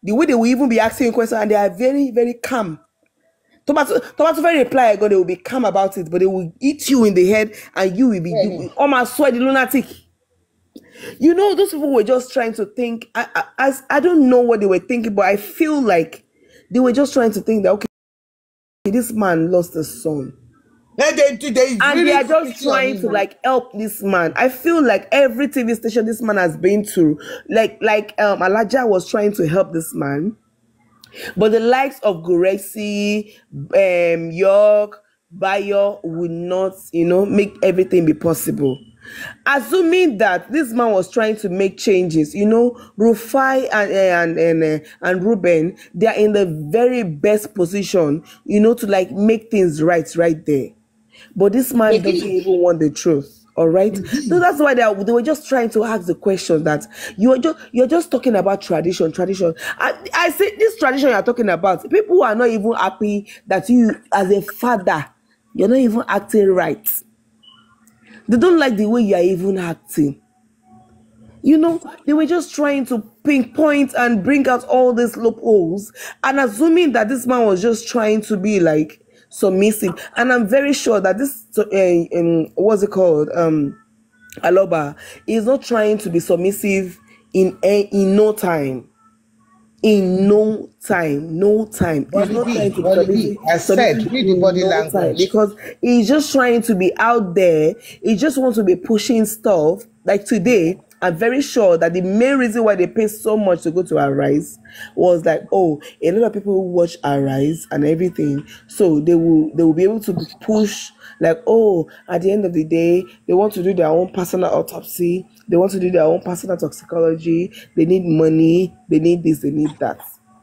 the way they will even be asking you questions and they are very very calm tomato tomato very reply god they will be calm about it but they will eat you in the head and you will be you will almost sweat the lunatic you know those people were just trying to think I, I as i don't know what they were thinking but i feel like they were just trying to think that okay this man lost a son They, they, they, they and really they are just fix on trying him. to like help this man. I feel like every TV station this man has been to, like like um Alaja was trying to help this man, but the likes of Guresi, um York, Bayo would not, you know, make everything be possible. Assuming that this man was trying to make changes, you know, Rufai and eh, and and uh, and Ruben, they are in the very best position, you know, to like make things right right there. But this man They doesn't did. even want the truth. All right. So that's why they, are, they were just trying to ask the question that you are just you're just talking about tradition, tradition. I, I say this tradition you're talking about, people are not even happy that you as a father, you're not even acting right. They don't like the way you are even acting. You know, they were just trying to pinpoint and bring out all these loopholes and assuming that this man was just trying to be like submissive. And I'm very sure that this, uh, um, what's it called? Um, Aloba is not trying to be submissive in a, in no time. In no time, no time. He's Body not B, trying to be body B. submissive, I said, submissive read the in body no time language. because he's just trying to be out there. He just wants to be pushing stuff. Like today, I'm very sure that the main reason why they pay so much to go to Arise was like, oh, a lot of people who watch Arise and everything, so they will they will be able to push like, oh, at the end of the day, they want to do their own personal autopsy, they want to do their own personal toxicology, they need money, they need this, they need that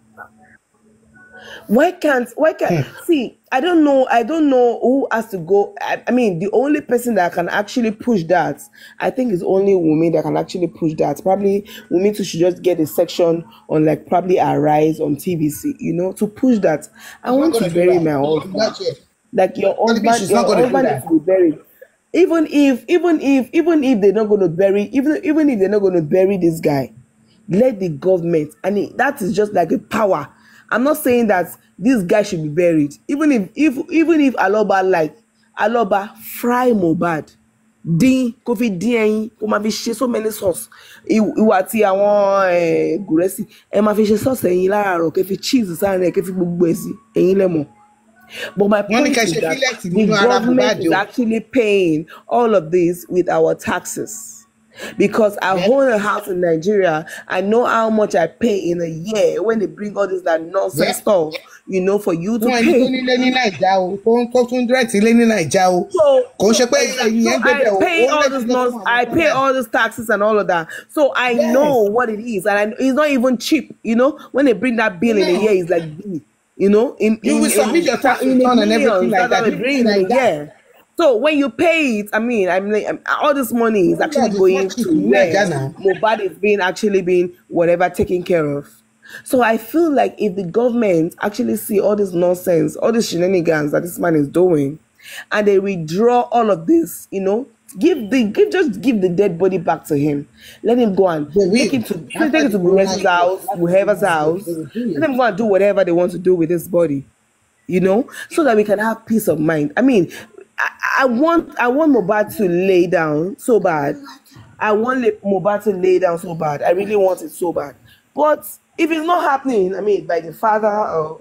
why can't why can't see i don't know i don't know who has to go I, I mean the only person that can actually push that i think is only women that can actually push that probably women too should just get a section on like probably arise on tvc you know to push that i She's not want to gonna do bury that. my Not husband yet. like your Body B, husband she's your not gonna do husband that. needs to be buried even if even if even if they're not going to bury even even if they're not going to bury this guy let the government and it, that is just like a power i'm not saying that this guy should be buried even if if even if aloba like aloba fry mohbad dín kó fi dín ẹyin kó máa fi ṣe so many sauce Ìw- ìwà àti àwọn eh, gùrẹ́sì ẹ máa fi ṣe sauce ẹyin láràárọ̀ kẹ́ fi cheese sáárín ẹ̀ kẹ́ fi gbogbo ẹ̀ sí ẹyin lẹ́mọ̀ but my Wọ́n ní point ká is ṣe that fílẹ̀tì the nínú ara government Mohbad is o. actually paying all of this with our taxes. Because I own a house in Nigeria, I know how much I pay in a year when they bring all this that nonsense Yeah. stuff, you know, for you to Wọ́n ẹni tó pay. nílé ní Nàìjà o, tó ń tó tún dírẹ̀tì ilé ní Nàìjà o. So, Kò ń so, ṣe pé exactly. ẹ̀yin so yẹn ń gbébẹ̀ I o. pay Ó ń all lẹ́tí this lọ fún nonsense, àwọn I tó pay bẹ̀. all these taxes and all of that. So I know Yes. what it is, and I, it's not even cheap. You know, when they bring that bill in a No. year, it's like, you know, in You in will submit in, your tax in return the and everything millions like that that. they You bring like in a that. year. So when you pay it, I mean, I'm like, I'm- all this money is Oh, actually God, it's going not cheap to in where Naija now. Mobile is being actually being whatever taken care of. So I feel like if the government actually see all this nonsense, all these shenanigans that this man is doing, and they withdraw all of this, you know, give the give just give the dead body back to him. Let him go and They will. take him to take After it to the corona Bure's is house, after the whoever's corona, house. they will do Let it. them go and do whatever they want to do with his body you know, so that we can have peace of mind. I mean, I, I want I want Mobad to lay down so bad. I want Le- Mobad to lay down so bad. I really want it so bad. But if it's not happening, I mean, by the father or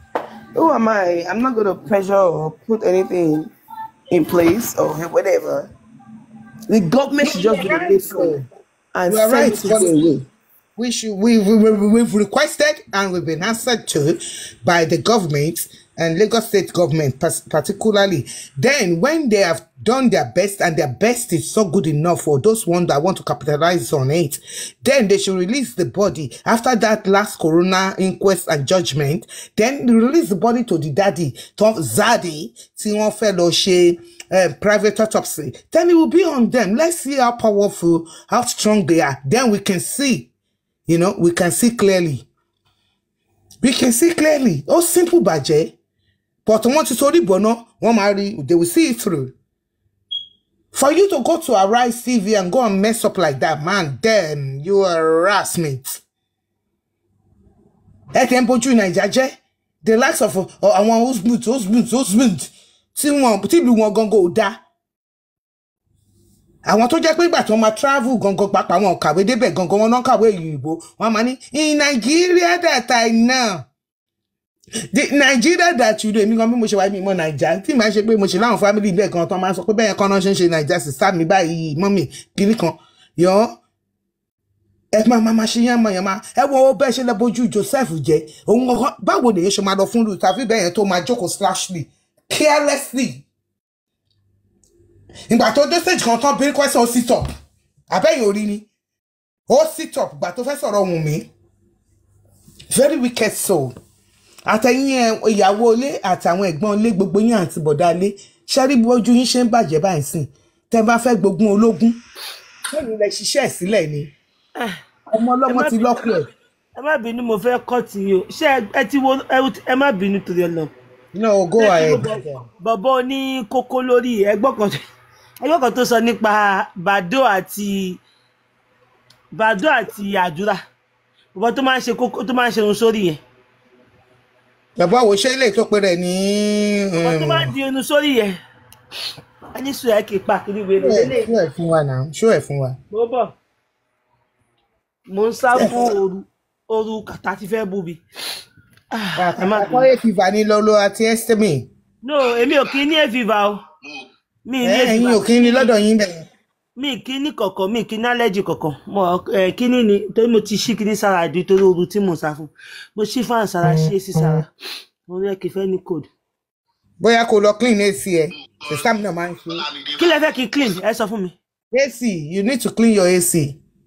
who am I? I'm not gonna pressure or put anything in place or whatever. The government should just You be are the right, next one though. and You are send right. it to But go away. we should we, we, we we've requested and we've been answered to by the government and Lagos state government pas- particularly then when they have done their best and their best is so good enough for those ones that want to capitalize on it then they should release the body after that last corona inquest and judgment then release the body to the daddy to zadi tí wọ́n fẹ́ lọ ṣe um, private autopsy then it will be on them let's see how powerful how strong they are then we can see you know, we can see clearly. We can see clearly. Oh, simple bàjẹ́. But wọ́n ti torí bọ̀nà, wọ́n máa rí, they will see it through. For you to go to Arise TV and go and mess up like that, man, then you are harassment. ẹ tẹ́ ń bójú nàìjà jẹ́ the likes of uh, àwọn husband husband husband tí wọn tí ìlú wọn gangan ò dáa àwọn tó jẹ́ pé ìgbà tí wọ́n máa travel gangan pàápàá wọn kàwé débẹ̀ gangan wọn náà kàwé òyìnbó wọn máa ní in Nigeria that I know the Nigeria that you do èmi gan bí mo ṣe wáyé mi mọ Naija tí màá ṣe pé mo ṣe láwọn family bẹ́ẹ̀ kan tó máa sọ pé bẹ́ẹ̀ kan náà ṣe ń ṣe Naija sísá mi báyìí mọ́mì kiri kan yọ ẹ máa máa máa ṣe yán mọ̀ yán máa ẹ wo bẹ́ẹ̀ ṣe lọ bójú Joseph jẹ́ òun kankan báwo lèyẹ ṣe máa lọ fún lùtà fi bẹ́ẹ̀ yẹn tó máa jókòó slashly carelessly ìgbà tó dé stage kan tán bí question ó sit up abẹ́yìn orí ni ó sit up ìgbà tó fẹ́ sọ̀rọ̀ wùn mí very wicked soul àtẹ̀yìn ẹ̀ ìyàwó ilé àtàwọn ẹ̀gbọ́n ilé gbogbo yín àti bọ̀dá ilé ṣẹ́rí bí ojú yín ṣe ń bàjẹ́ báyìí sìn tẹ́ bá fẹ́ gbógun ológun lẹ́yìn lẹ ṣiṣẹ́ ẹ̀ sílẹ̀ ni ọmọ ọlọ́mọ ti lọ́kù ẹ̀ ẹ má bínú mo fẹ́ kọ́ ti yín o ṣé ẹ- ẹ ti wo ẹ- ẹ má bínú torí ẹ lọ. no go ahead bọ̀bọ̀ ní kókó lórí ẹgbọ́n kan ẹgbọ́n kan tó sọ nípa bàdó àti bàdó àti àdúrà bọ̀bọ̀ tó máa ń ṣe kókó tó máa ń ṣe irun sórí yẹn bàbá wo ṣé ilé tó pe rẹ̀ ní bọ̀bọ̀ tó máa ń di irun sórí yẹn ẹni sùn ẹ kì í pa kiri wèrè lélẹ̀ ṣó ẹ̀ fún wa náà ṣó ẹ̀ fún wa. mo bọ̀ mo ń sá fún ooru ooru kàtà ti fẹ́ bú mi. Ah, ẹ má bínú. àkọ́yé fìfà ní lọ́lọ́ àti ẹ́sítẹ́mì no èmi ò kí ní èfìfà o mi ní ẹ̀yin èfìfà ò kí ní lọ́dọ̀ yín bẹ̀rẹ̀. mi kí ní kọ̀kọ̀ mi kí ní allergy kọ̀kọ̀ mo ẹ kíní ni torí mo ti ṣí kíní sára àdí torí ooru tí mo sá fún mo ṣí fan sára ṣí èsì sára mo rí ẹkẹ fẹ́ ní code. bóyá kó lọ clean ac ẹ sísám náà máa ń ṣe. kí lẹ fẹ́ kí n clean ẹ sọ fún mi. ac you need to clean your ac.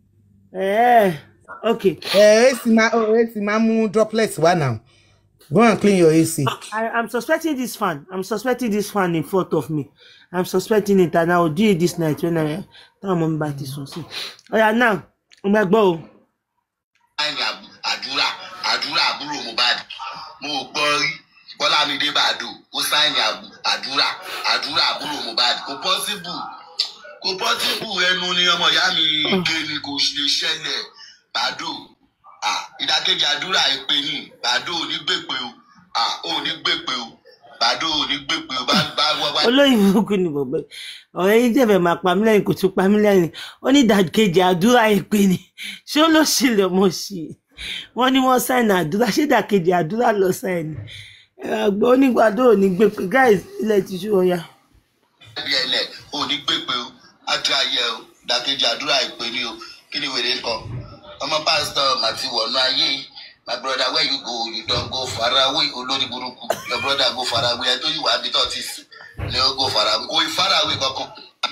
ẹ ok ẹ ac máa oh, ac máa mú droplets wá now go and clean your ac. I I'm suspecting this fan I'm suspecting this fan in front of me I'm suspecting it and I will do it this night when I táwọn ọmọ mi bá ti sùn sí. ọ̀yà náà mo máa gbọ́ o. sáìnì àdúrà àdúrà àbúrò Mohbad mo ò gbọ́ rí Bọ́lámidé Bàdó ó sáìnì àdúrà àdúrà àbúrò Mohbad kò pọ́síbù kò pọ́síbù ẹnu ni ọmọ ìyá mi gé ni kò lè ṣẹlẹ̀ Bàdó ah, ìdákejì àdúrà ìpè ní Bàdó ò ní gbèpè o ah, ò ní gbèpè o Bàdó ò ní gbèpè o bá bá wá wá. olóyìn burúkú ni bọ̀bọ̀ yìí. ọ̀rẹ́ yìí jẹ̀fẹ̀ máa pa mí lẹ́yìn kò tún pa mí lẹ́yìn ó ní ìdàkejì àdúrà èpè ni ṣé ó ló ṣe lè mọ̀ sí i wọ́n ní wọ́n sáìnì àdúrà ṣé ìdàkejì àdúrà lọ sáìnì àgbọ̀ onígbàdo ò ní gbé pé guys ilẹ̀ ti ṣú ọya. ẹbí ẹlẹ ò ní gbèpè o àti ayẹ o ìdákejì àdúrà ìpè ní o kí ni wèrè kọ ọmọ pásítọ̀ màtí wọnú ayé my brother where you go you don go far away olórí burúkú your brother go far away ẹ tó yìí wà á bí tó ti sùn ni ó go far away kò ì far away kankan.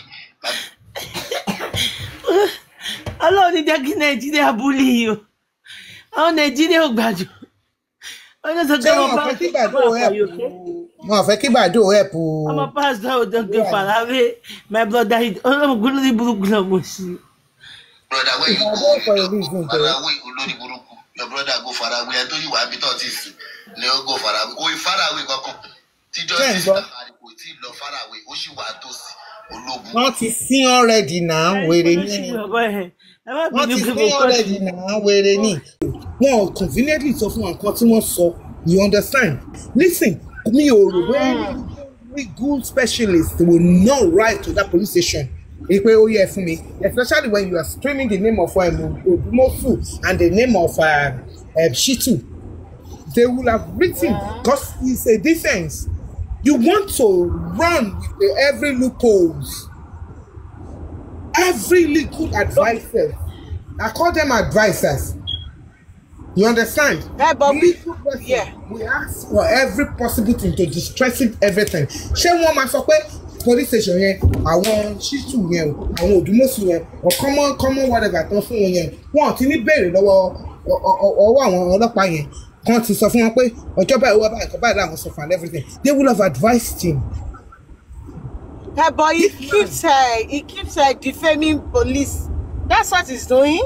ọlọ́run ní jẹ́ kí nàìjíríà búlì yìí o àwọn nàìjíríà ò gbàjọ. ọjọ́ sọ pé ṣé ọmọ wọn fẹ́ kí pásítọ̀ bàdó help wọn fẹ́ kí bàdó help ọmọ pásítọ̀ ò jọ gbé fàlàwé my brother ọlọ́run lórí burúkú náà mo sí i. brother where you Ìbàdàn go for a you reason, don go far though. away olórí burúkú your brother go far away ẹ tó yìí wà á bí tó ti sùn ni ó go far away kò ì far away kankan tíjọ́ Bẹ́ẹ̀ sí gbọ́. ìtàkàrí kò tí ì lọ far away ó sì wà á tó sí ológun. wọ́n ti sín already now wèrè ní ẹ má wọ́n bínú ti pé sín mo kọ́ already sí i. now wèrè ní. wọn ò conveniently sọ fún wa nǹkan tí wọ́n sọ you understand listen mi ò rò pé every good specialist will not write to that police station èyí pé ó yẹ fún mi especially when you are screaming the name of um, odumosu and the name of um, um, shitu they will have written because it's a defense you want to run with every loopholes every legal advisor i call them advisors you understand Eh, but we- legal person yeah. we ask for every possible thing to distress it everything ṣé wọn máa sọ pé police station yẹn àwọn ṣíṣù yẹn o àwọn òdùmọ̀sù yẹn or common common whatever tán fún wọn yẹn wọn ò ti ní béèrè lọ́wọ́ ọ- ọ- ọwọ́ àwọn ọlọ́pàá yẹn kan ti sọ fún wọn pé ọjọ́ báyìí wọ́n báyìí kọ́ báyìí làwọn sọ fún and everything they will have advised him Eh, but he keeps uh, he keeps uh, defaming police. That's what he's doing.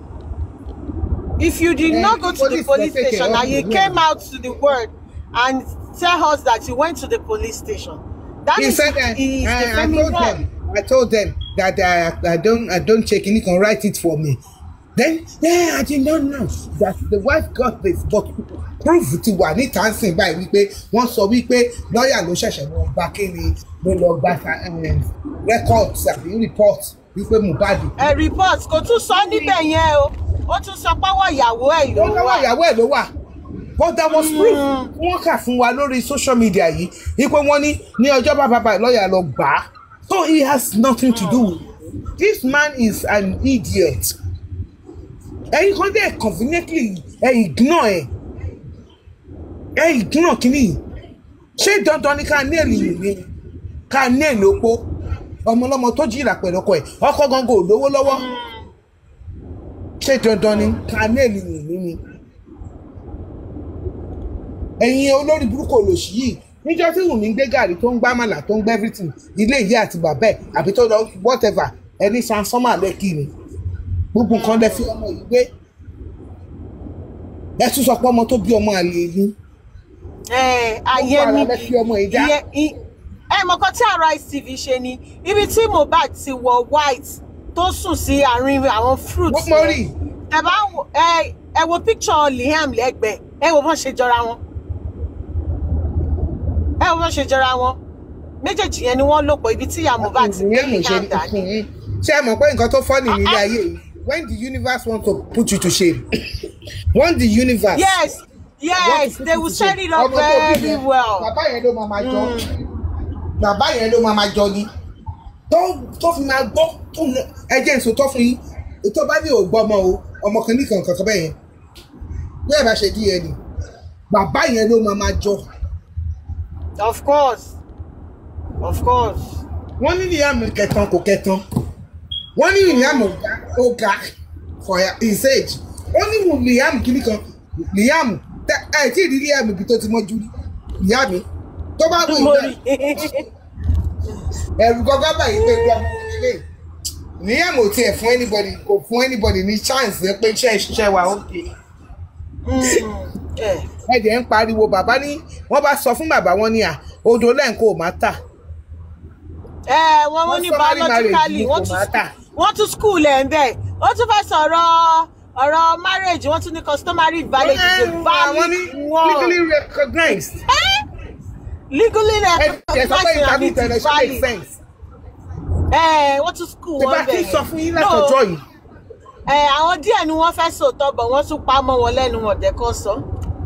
If you did Eh, not go to the police police dey take station care and of you the came law. out to the word and tell us that you went to the police station, that he is said that he is I, I defaming told them. them I told them that I, I don't I don't check any can write it for me then yeah, I did not know that the wife got this but proof ti wà níta ń sìn báyìí wípé wọ́n sọ wípé lọ́ọ̀yà ló ṣẹ̀ṣẹ̀ lọ gba kíni ló lọ gba um, records àbí report wípé Mohbad ẹ report kò tún sọ níbẹ̀ yẹn o ó tún sọ pọ́wọ́ ìyàwó ẹ̀ ló ó lọ́wọ́ wà ìyàwó ẹ̀ ló wà but there was proof wọ́n kà fún wa lórí social media yìí wípé wọ́n ní ní ọjọ́ bá bàbá lọ́ọ̀yà lọ gbà á so he has nothing to do with it. this man is an idiot ẹ̀yin kan dẹ̀ conveniently ẹ ignore ẹ ẹ ignore kínní ṣé dandan ni ká ní èlìyàn ni ká ní èlò opó ọmọlọmọ tó jìrà pẹ̀lú ọkọ ẹ̀ ọkọ gangan ò lówó lọ́wọ́ ṣé dandan ni ká ní èlìyàn ni ni ẹ̀yin olórí burúkú olòṣì yìí níjọ́ tí wùmí ń gbé gàrí tó ń gbá màlà tó ń gbé everything ilé ìyá àti bàbá ẹ̀ àbí tó lọ whatever ẹni transformer lẹ́kì ni gbogbo nǹkan lẹ fi ọmọ yìí gbé ẹ tún sọ pé ọmọ tó bí ọmọ àlè ni ẹ ayé Gbogbo ara mi lẹ fi ọmọ yìí dá. Ìyẹn- ì- ẹ mọ̀ kan tí Arise TV ṣe ni ibi tí Mohbad ti wọ white tó sùn sí àárín àwọn fruits wọ́n mọ̀ rí ẹ bá wo- ẹ ẹ wo picture Liam lẹ́gbẹ̀ẹ́ ẹ wo bọ́n ṣe jọra wọn ẹ wo bọ́n ṣe jọra wọn méjèèjì yẹn ni wọ́n lò pọ̀ ibi tí ìyá Mohbad ti gbé ìyẹn mo ṣe Liam dání. ṣe é mọ̀ pé nǹkan tó fọ́ nìyí nílé ayé yìí when the universe want to put you to shame when the universe yes want yes to put they you will to set shame, it up ọmọ tó bí very yẹn, well. bàbá yẹn ló máa máa jọ bàbá yẹn ló máa máa jọ ni tó tó fi máa gbọ́ tó ń ẹ jẹ́ ìṣòótọ́ fún yín ètò bá ní ò gbọ́ ọmọ o ọmọ kan ní kankan kan bẹ́ẹ̀ yẹn bí ẹ bá ṣe dí ẹni bàbá yẹn ló máa máa jọ of course of course. wọ́n ní Liam kẹtàn kò kẹtàn wọ́n ní Liam ọ̀gá ọ̀gá for his age wọ́n ní Liam kìíní kan Liam tẹ- ẹ tí ì rí Liam ibi tó ti mọ́jú rí ìyá mi tó bá wù mo ìgbà rí ẹ̀rù gọ́gọ́ báyìí pé gbọ́ ilé Liam ò tiẹ̀ fún anybody kò fún anybody ní chance ẹ pé iṣẹ́ ìṣiṣẹ́ wa ó ké ẹ ẹ̀jẹ̀ ń pariwo bàbá ní wọ́n bá sọ fún bàbá wọn ní à odò lẹ́ǹkó ò má tà ẹ wọn wọn ní Wọ́n sọ marriage biologically ni wọ́n kò tún máa tà. wọ́n tún school ẹ̀ ń bẹ̀ ó tún fẹ́ sọ̀rọ̀ ọ̀rọ̀ marriage wọ́n tún ní customary valid is a àwọn ní valid one legally recognized legally ẹ sọ pé recognized and interview it tẹ̀lé is ṣe make valid sense. ẹ wọ́n tún school tí bá wọn ti bẹ̀ sọ fún yín látọjọ́ yìí ẹ àwọn díẹ̀ ni wọ́n fẹ́ sòótọ́ bọ̀ wọ́n tún pa mọ́ wọn lẹ́nu wọn dẹ́kọ́ sọ.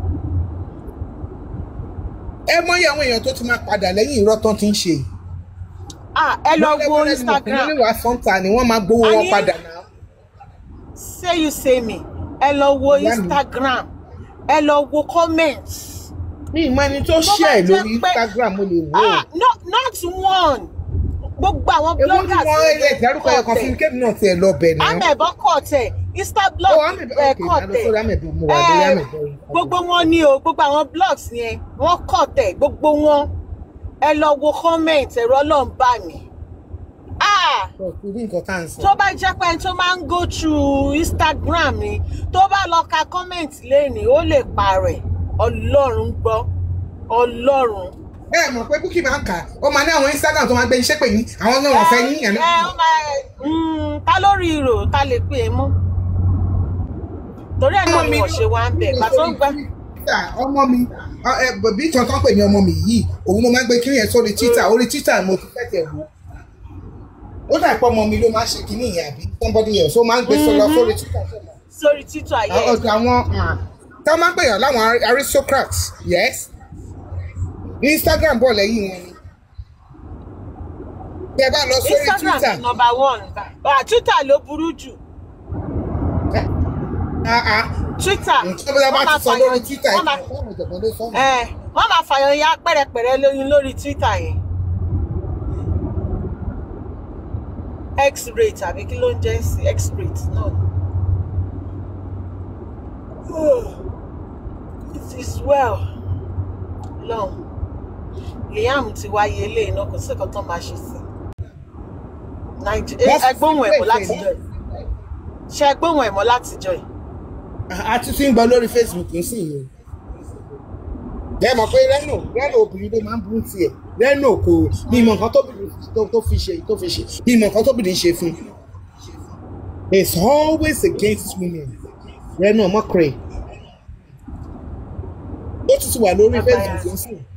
ẹ mọyì àwọn èèyàn tó ti máa padà lẹ́yìn irọ́ tán ti ń ṣe. ah ẹ lọ wo Instagram wọ́n wá sọ́ńtà ni wọ́n máa gbowó wọn Àní- padà náà. say you say me ẹ lọ wo Ìyá mi. Instagram ẹ lọ wo comments. mi ìmọ̀ ẹni tó Tó ṣe bá ẹ̀ jẹ́ lórí pé- Instagram mo lè wò ó. ah no not one gbogbo àwọn ewu tí bloggers wọ́n ilé ìdárúkọ ẹ̀kan fún mi kébì náà tiẹ̀ lọ bẹ̀ náà. amẹ̀bọ kọ̀tẹ̀ instablog Oh, Amẹ̀bọ, ẹ̀ okay, kọ̀tẹ̀ àlọ́ sórí Amẹ̀bọ, mo wà lórí Eh, Amẹ̀bọ. gbogbo wọn ni o gbogbo àwọn blogs yẹn wọ́n kọ̀tẹ̀ gbogbo wọn ẹ lọ wo comment ẹ̀rọ ọlọ́run bá mi. ah Sọ fún bí nǹkan tá à ń sọ. tó bá jẹ́ pé ẹni tó máa ń go through Instagram ni tó bá lọ ka comment lẹ́nìí ó lè parẹ́ ọlọ́run gbọ́ ọlọ́run. ẹ mọ̀ pé Bukky máa ń kà á ó máa ní àwọn Instagram tó máa gbé iṣẹ́ pè ní àwọn náà wọ́n fẹ́ yín ẹ ẹ̀mí. ẹ ó máa mm, ta lórí ìrò ta lè pè é mọ́ torí ẹ̀ náà ni wọ́n ṣe wá ń bẹ̀ pàtó ń gbà. Twitter, ọmọ mi ọ, ẹ, bẹ̀bí ìtàn tán pè ní ọmọ mi yìí òun ló máa ń gbé kiri yẹn sórí Twitter orí Twitter mo ti fẹ́tẹ̀ wò ó dà pé ọmọ mi ló máa ń ṣe kíní yẹn àbí somebody else ó máa ń gbé sọlọ sórí Twitter sọlọ. sórí títọ́ ayé ẹ̀. ọ̀dọ̀ àwọn tá a máa ń pè yàn láwọn ari- aristocrats yes Instagram bọ̀ lẹ́yìn wọn ni bí ẹ bá lọ sórí Instagram Twitter ni number one ah Twitter ló burú jù ah ah Twitter nǹkan bí a bá wọ́n ti máa sọ lórí fàyàn- Twitter wọ́n máa- ẹ̀ fún ìjọ̀gbọ́n ló sọ́nà. ẹ̀, wọ́n máa fàyàn ya pẹ́rẹpẹ̀rẹ lóyún lórí Twitter yẹn x-rate àbí kí ló ń jẹ́ sí x-rate náà it is well long Liam ti wáyé ilé iná kò sí nǹkan tó máa ṣe sí Wọ́n ẹgbóhùn ẹ̀mọ́ fi látijọ́ bẹ́ẹ̀ yìí ṣe ẹgbóhùn ẹ̀mọ́ látijọ́ yìí a ti tún ń gbọ́ lórí Facebook ń sìn yìí bẹ́ẹ̀ mọ̀ pé rẹ́nò rẹ́nò obìnrin ló máa ń burú tiẹ̀ rẹ́nò kò ní ìmọ̀ nǹkan tóbìnrin tó tó fi ṣe tó fi ṣe ní ìmọ̀ nǹkan tóbìnrin ṣe fún un is always against women rẹnu ọmọkùnrin ó tún ti wà lórí facebook ń sìn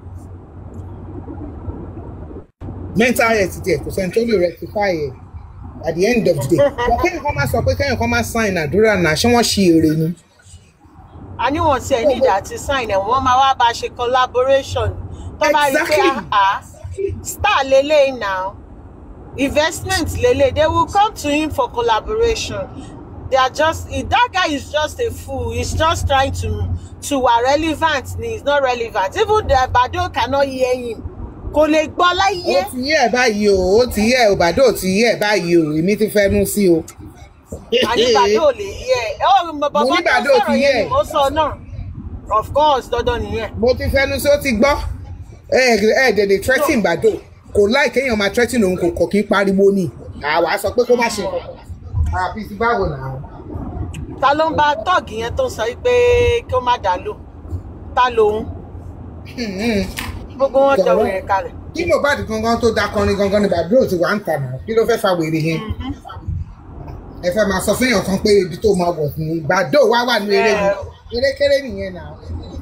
mental health tiẹ̀ kò sẹ́ni tó lè rectify ẹ̀ at the end of the day wọ́n kéèyàn kan máa sọ pé kéèyàn kan máa sign àdúrà náà ṣé wọ́n ṣe èrè ni a ní wọn tiẹ̀ nídìí àti sign ẹ̀ wọ́n máa wá bá a ṣe collaboration tó bá rí i pé Exactly. ah star lélẹ́yìn now investment lélẹ́yìn they will come to him for collaboration they are just that guy is just a fool he's just trying to to wa relevant ni he's not relevant even the Bado cannot hear him kò lè gbọ́ láyé. ó ti yẹ ẹ báyìí o ó ti yẹ ẹ òbàdó ò ti yẹ ẹ báyìí o èmi ti fẹ́ mú sí o. àníbàdó ò lè yẹ ẹ ọ bàbá Mo ní tó Bàdó ti sọ̀rọ̀ yẹ. yẹn ni mo sọ náà of course dandan nìyẹn. mo ti fẹnu sí ó ti gbọ́ ẹ ẹ dẹ̀dẹ̀ threatening bàdó kò láì kéèyàn máa threatening òun kò kọ̀ kí n pariwo ni àwa sọ pé kó má ṣe kankan àbí ti báwo náà. ta ló ń bá tọ́ọ̀gì yẹn tó ń sọ pé kí ó má dà lò ta lòun gbogbo wọn jọ wẹ̀rẹ̀ kalẹ̀. kí Mohbad gangan tó dakọrin gangan ni bàdó ti wà ń tà náà kí ló fẹ́ fa wèrè yẹn ẹ fẹ́ máa sọ fẹ́yàn kan pé ibi tó máa wọ̀ ní bàdó wá wà ní eré ni erékeré nìyẹn náà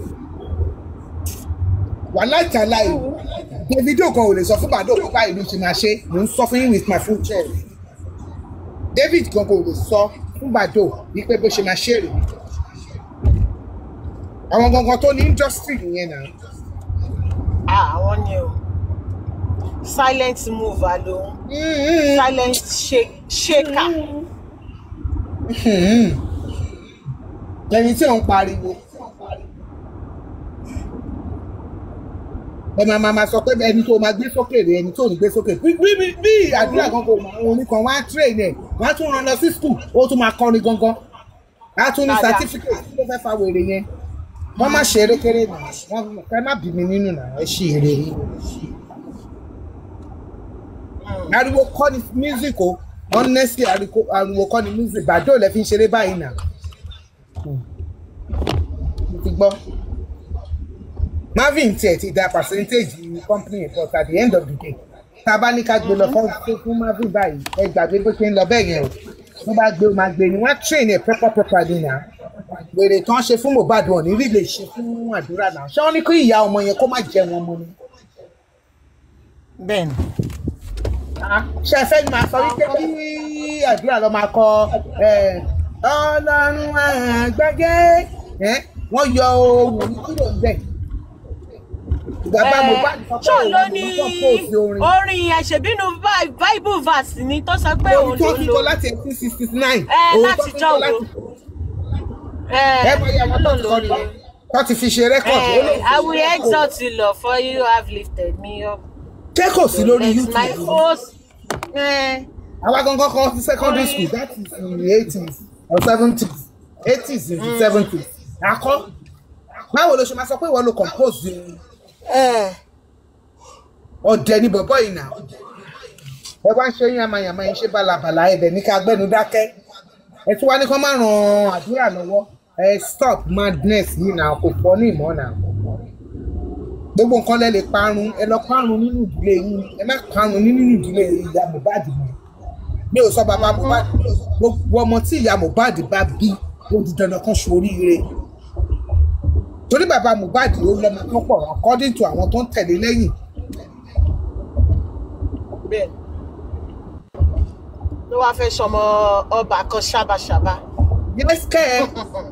wàhálà ìtàlá yìí Davido kan ò lè sọ fún bàdó kó báyìí ló ṣe máa ṣe mò ń sọ fún yín with my full chest David kan kò lè sọ fún bàdó wípé bó ṣe máa ṣe rè àwọn gangan tó ní industry nìyẹn náà Ah, àwọn ni o silent mover lòun silent shake- shaker ẹni tí ò ń pariwo ẹ máa máa máa sọ pé ẹni tó máa gbé sókè rè ẹni tó ò ní gbé sókè bí bí bí bí àdúrà kan kò mọ àwọn oníkan wọn á train ẹ wọn á tún rán lọ sí school ó tún máa kọrin gangan á tún ní Dáadáa. certificate tí ló fẹ́ fa wèrè yẹn wọ́n má ṣe erékeré nà wọ́n ẹ má bí mi nínú nà ẹ ṣì èrè rí ariwo kọ́ ni music o honestly ariwo ariwo kọ́ ni music bàdó lẹ fi ń ṣeré báyìí nà mo ti gbọ́ marvin tiẹ̀ ti da percentage ní company yẹn but at the end of the day tá a bá ní ká gbé lọ fún fún marvin báyìí ẹ gbàgbé bó ṣe ń lọ bẹ́ẹ̀ yẹn o tó bá gbé o máa gbé ni wọ́n á train ẹ̀ proper proper ni nà wèrè tán ṣe fún mohbad wọn ní rí lè ṣe fún àdúrà náà ṣé wọ́n ní kí ìyá ọmọ yẹn kó má jẹ wọn mọ́ ni. bẹ́ẹ̀ni ṣe fẹ́ máa sọ wípé kí àdúrà lọ máa kọ ẹ, ọlọ́run àgbẹ̀gẹ́ ẹ, wọ́n yọ ohun kúrò níbẹ̀. bàbá mohbad sọ pé ṣó òun ló ló ní ń compose orin orin ẹ̀ṣẹ̀bínú Bi- bible verse ni tó sọ pé òun orin tó ló ti lò kọ láti eighteen sixty nine ẹ láti jọ wo ẹ mọ iye àwọn tó ti kọ nìyẹn tó ti fi ṣe rẹ́kọ̀dì I will exalt you Lord for you have lifted me up ṣé kò sí lórí It's my youtube host. Eh, àwa gangan kan sí secondary school that is in the eighties or seventies eighties into seventies akọ báwo ló ṣe máa sọ pé ìwọ ló compose orin eh. ọdẹ ní bọ̀bọ̀ yìí náà ẹ wá ń ṣe yín amayàmá yín ṣe balabala ẹ̀dẹ̀ ní ká gbẹ́nu dákẹ́ ẹ tún wá ní kán má ran àdúrà lọ́wọ́ ẹ stop madness yìí náà kò pọ̀ ní ìmọ̀ náà gbogbo nǹkan lẹ lè parun ẹ lọ parun nínú ìdílé yín ẹ má parun nínú ìdílé ìyá Mohbad mọ́ mi ò sọ bàbá Mohbad gbogbo ọmọ tí ìyá Mohbad bá bí ó di dandan kan ṣoríire torí bàbá Mohbad ló lọ́mọ tó pọ̀ according to àwọn tó ń tẹ̀lé lẹ́yìn bẹ́ẹ̀ ló wáá fẹ́ sọmọ ọba kan ṣábàṣábà. Yes, Ken.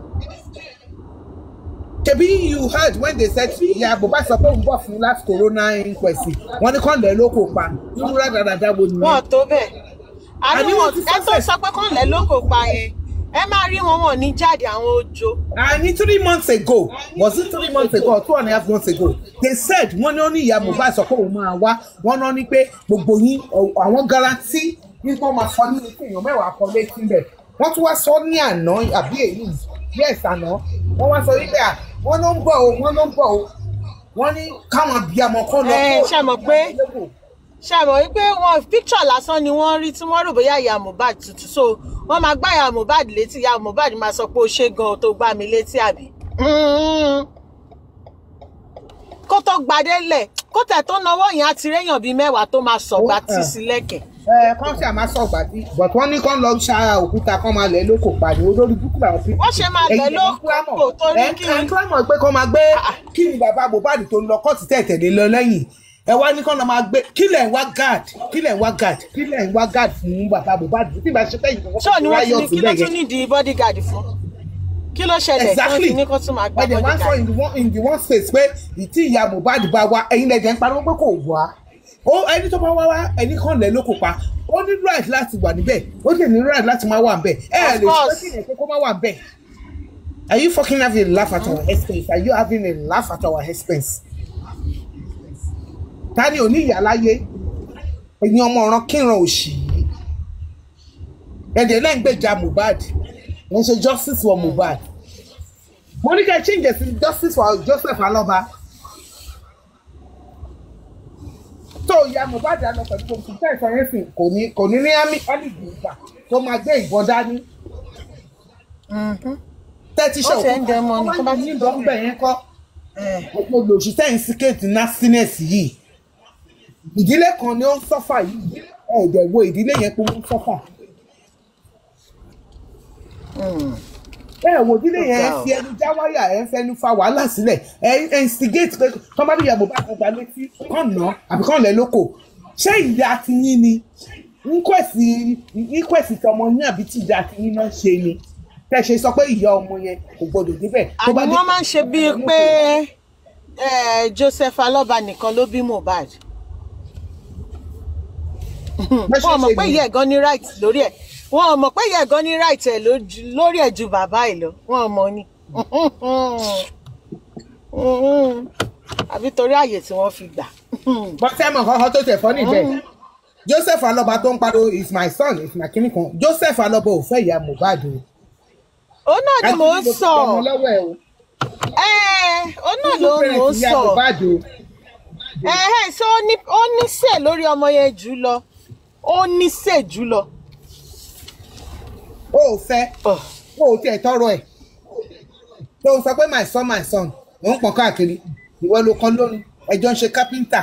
Ṣebí you heard when they said ìyá Mohbad sọ pé òun bọ̀ fún last corona inquest wọ́n ní kàn lẹ́ ló kò pa irú rádaràda wo wọn nìyẹn. tó bẹ́ẹ̀ Àní àní wọ́n wọn ti ẹ tó sọ́sẹ̀. sọ pé kàn lẹ́ lóko pa yẹn ẹ máa rí wọn wọn ní jáde àwọn ojo. And three months ago was it three months ago or two and a half months ago they said wọ́n ní ó ní ìyá Mohbad sọ pé òun máa wá wọ́n náà ní pé gbogbo yín ọ- àwọn garanti nípa máa fọ nínú fún èèyàn mẹ́wàá kan létí bẹ̀ wọ́n tún wá sọ ní àná àbí èyí yes àná wọ́n wá sọ wípé à wọ́n ló ń bọ̀ o wọ́n ló ń bọ̀ o wọ́n ní káwọn bí ọmọ kan lọ ẹ kó- ṣe mọ̀ pé ṣe mọ̀ wípé wọn picture lásán ni wọ́n rí tí wọ́n rò bóyá ìyá Mohbad tutù so wọ́n máa gbá ìyá Mohbad létí ìyá Mohbad máa sọ pé ó ṣe gan tó gbá mi létí àbí. Mm. kó tó gbadé lẹ̀ kó tẹ̀ tó náwó yẹn á ti réyàn bíi mẹ́wàá tó máa sọ̀gbà Ó, tí ah. sí lẹ́kẹ̀ẹ́ ẹ kán ṣe àmà sọ gbàdí but wọ́n ní kán lọ ṣa òkúta kán máa lẹ̀ lóko pàdé olórí búkú làwọn fi. Wọ́n ṣe máa lẹ̀ lóko torí ẹ kí- ẹ kílámọ̀ pé kán máa gbé kí ni bàbá Mohbad tó ń lọ kọ́ọ̀tù tẹ̀tẹ̀lé lọ lẹ́yìn ẹ wá ní kán lọ máa gbé kí lẹ̀ ń wá guard kí lẹ̀ ń wá guard kí lẹ̀ ń wá guard fún bàbá Mohbad tí ìbá ṣe fẹ́yìn ṣé ò ní wọ́n ti ní kí ló tún nídìí bodyguard fún kí ló ṣẹlẹ̀ tí wọ́n exactly ti ní kó tún máa gbá ẹ̀jẹ̀ wá ń sọ bodyguard. in the one in the one space pé ìtí ìyá Mohbad bá wá ẹ̀yin lẹ̀jẹ̀ ń pariwo pé kò wá ó ẹni tó bá wá wá ẹni kan lẹ̀ lóko pa ó ní right láti wà níbẹ̀ ó sì ní right láti máa wà níbẹ̀ ẹ ẹ Of lè sọ course. kí ni kó má wà níbẹ̀. Are you fucking having a laugh at our expense? Are you having a laugh at our expense? Ta ni ò ní ìyá láyé? Ẹ̀yin ọmọ ọ̀ràn kíran òṣì yìí. Ẹ̀dẹ̀ náà ń gbèjà Mohbad. Wọ́n ṣe justice for Mohbad. Mo ní kẹ́ ẹ change it sí justice for Joseph Aloba. Tó ìyá Mohbad á lọ pẹ̀lú gbogbo ìfẹ́ ìfọyín kò ní kò ní ní ámì ọ́nìdì ìgbà tó máa gbé ìbọn dání. Tẹ́tí ṣe Ó ṣe ń dẹmọ ni, tó bá ti ní ìbọn bẹ̀ yẹn kọ́ gbogbo olùsíṣẹ́ ìsíkèétì nastiness yìí ìdílé kan ni ó ń sọ́fà yìí ẹ̀ẹ́dẹ̀ wo ìdílé yẹn pé wọ́n ń sọ́fà. ẹ wo ìdílé yẹn ẹ fi ẹnu já wáyà ẹ ń fẹnu fa wàhálà sílẹ̀ ẹ ẹ instigate pé kọ́ bá bí ìyàbò bá kan gba létí kàn ná àbí kàn lẹ́ lóko ṣé ìyá ti yín ni nkwẹ̀sì nkwẹ̀sì tọmọ yín àbí tí ìyá ti yín náà ṣe ni tẹ́ ṣe sọ pé ìyá ọmọ yẹn kò gbọdọ̀ débẹ̀ tó bá àbí dé wọ́n máa ń ṣe bíi pé eh, Joseph Aloba nìkan ló bí Mohbad Bẹ́ẹ̀ ṣe wọ́n mọ̀ ṣe pé ni. ìyá ẹ̀ gan ní right lórí ẹ̀ wọ́n mọ̀ pé ìyá ẹ̀ gan ní right ẹ̀ lójú- lórí ẹ̀ ju bàbá ẹ̀ lọ wọ́n mọ̀ ni àbí torí àyè tí wọ́n fi gbà. bọ́sẹ̀mọ̀ kọ́kọ́ tó tẹ̀ fọ́ níbẹ̀ Joseph Aloba tó ń pariwo is my son is my kìnnì kan Joseph Aloba ò fẹ́ ìyá Mohbad o. òun náà ni mò ń Àti sọ ọmọ lọ́wọ́ ẹ̀ o. ẹ̀ òun náà ló ń mò ń ìyá sọ Mohbad o. ẹ̀hẹ́ ṣé ó ní ó ní sè lórí ọmọ yẹn jù lọ ó ní sè jù lọ. o ò fẹ́ Ugh. o ò tiẹ̀ tọrọ ẹ̀ tó o sọ pé my son my son ò ń pọ̀n káàkiri ìwọ ló kọ́ lórí ẹjọ́ ń ṣe kápẹ́ńtà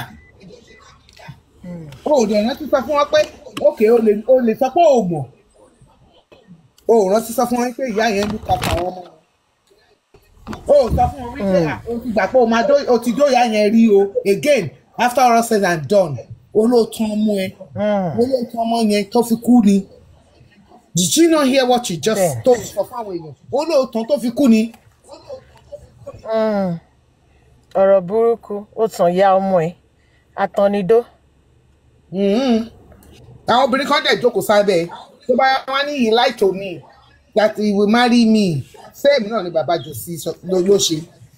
o ò dẹ̀ rántí sọ fún wọn pé òkè o lè o lè sọ pé o mọ̀ o ò rántí sọ fún wọn pé ìyá yẹn ló ka àwọn ọmọ wọn o ò sọ fún wọn wípé à, o ti gbà pé o máa dó o ti dóyà yẹn rí o again after all said and done olóòtú ọmọ ẹ olóòtú ọmọ yẹn tó fi kú ni did you not hear what you just Bẹ́ẹ̀. told sọ fáwọn èèyàn olóòtú tó fi kú ni. ọ̀rọ̀ burúkú ó tàn ya ọmọ ẹ̀ àtọ̀nidó. Mhm. àwọn obìnrin kan dẹ̀ jókòó sábẹ́ ẹ̀. tó bá wá ní he lie to me that he will marry me same náà ni bàbá jòsí sọ- ló ló ṣe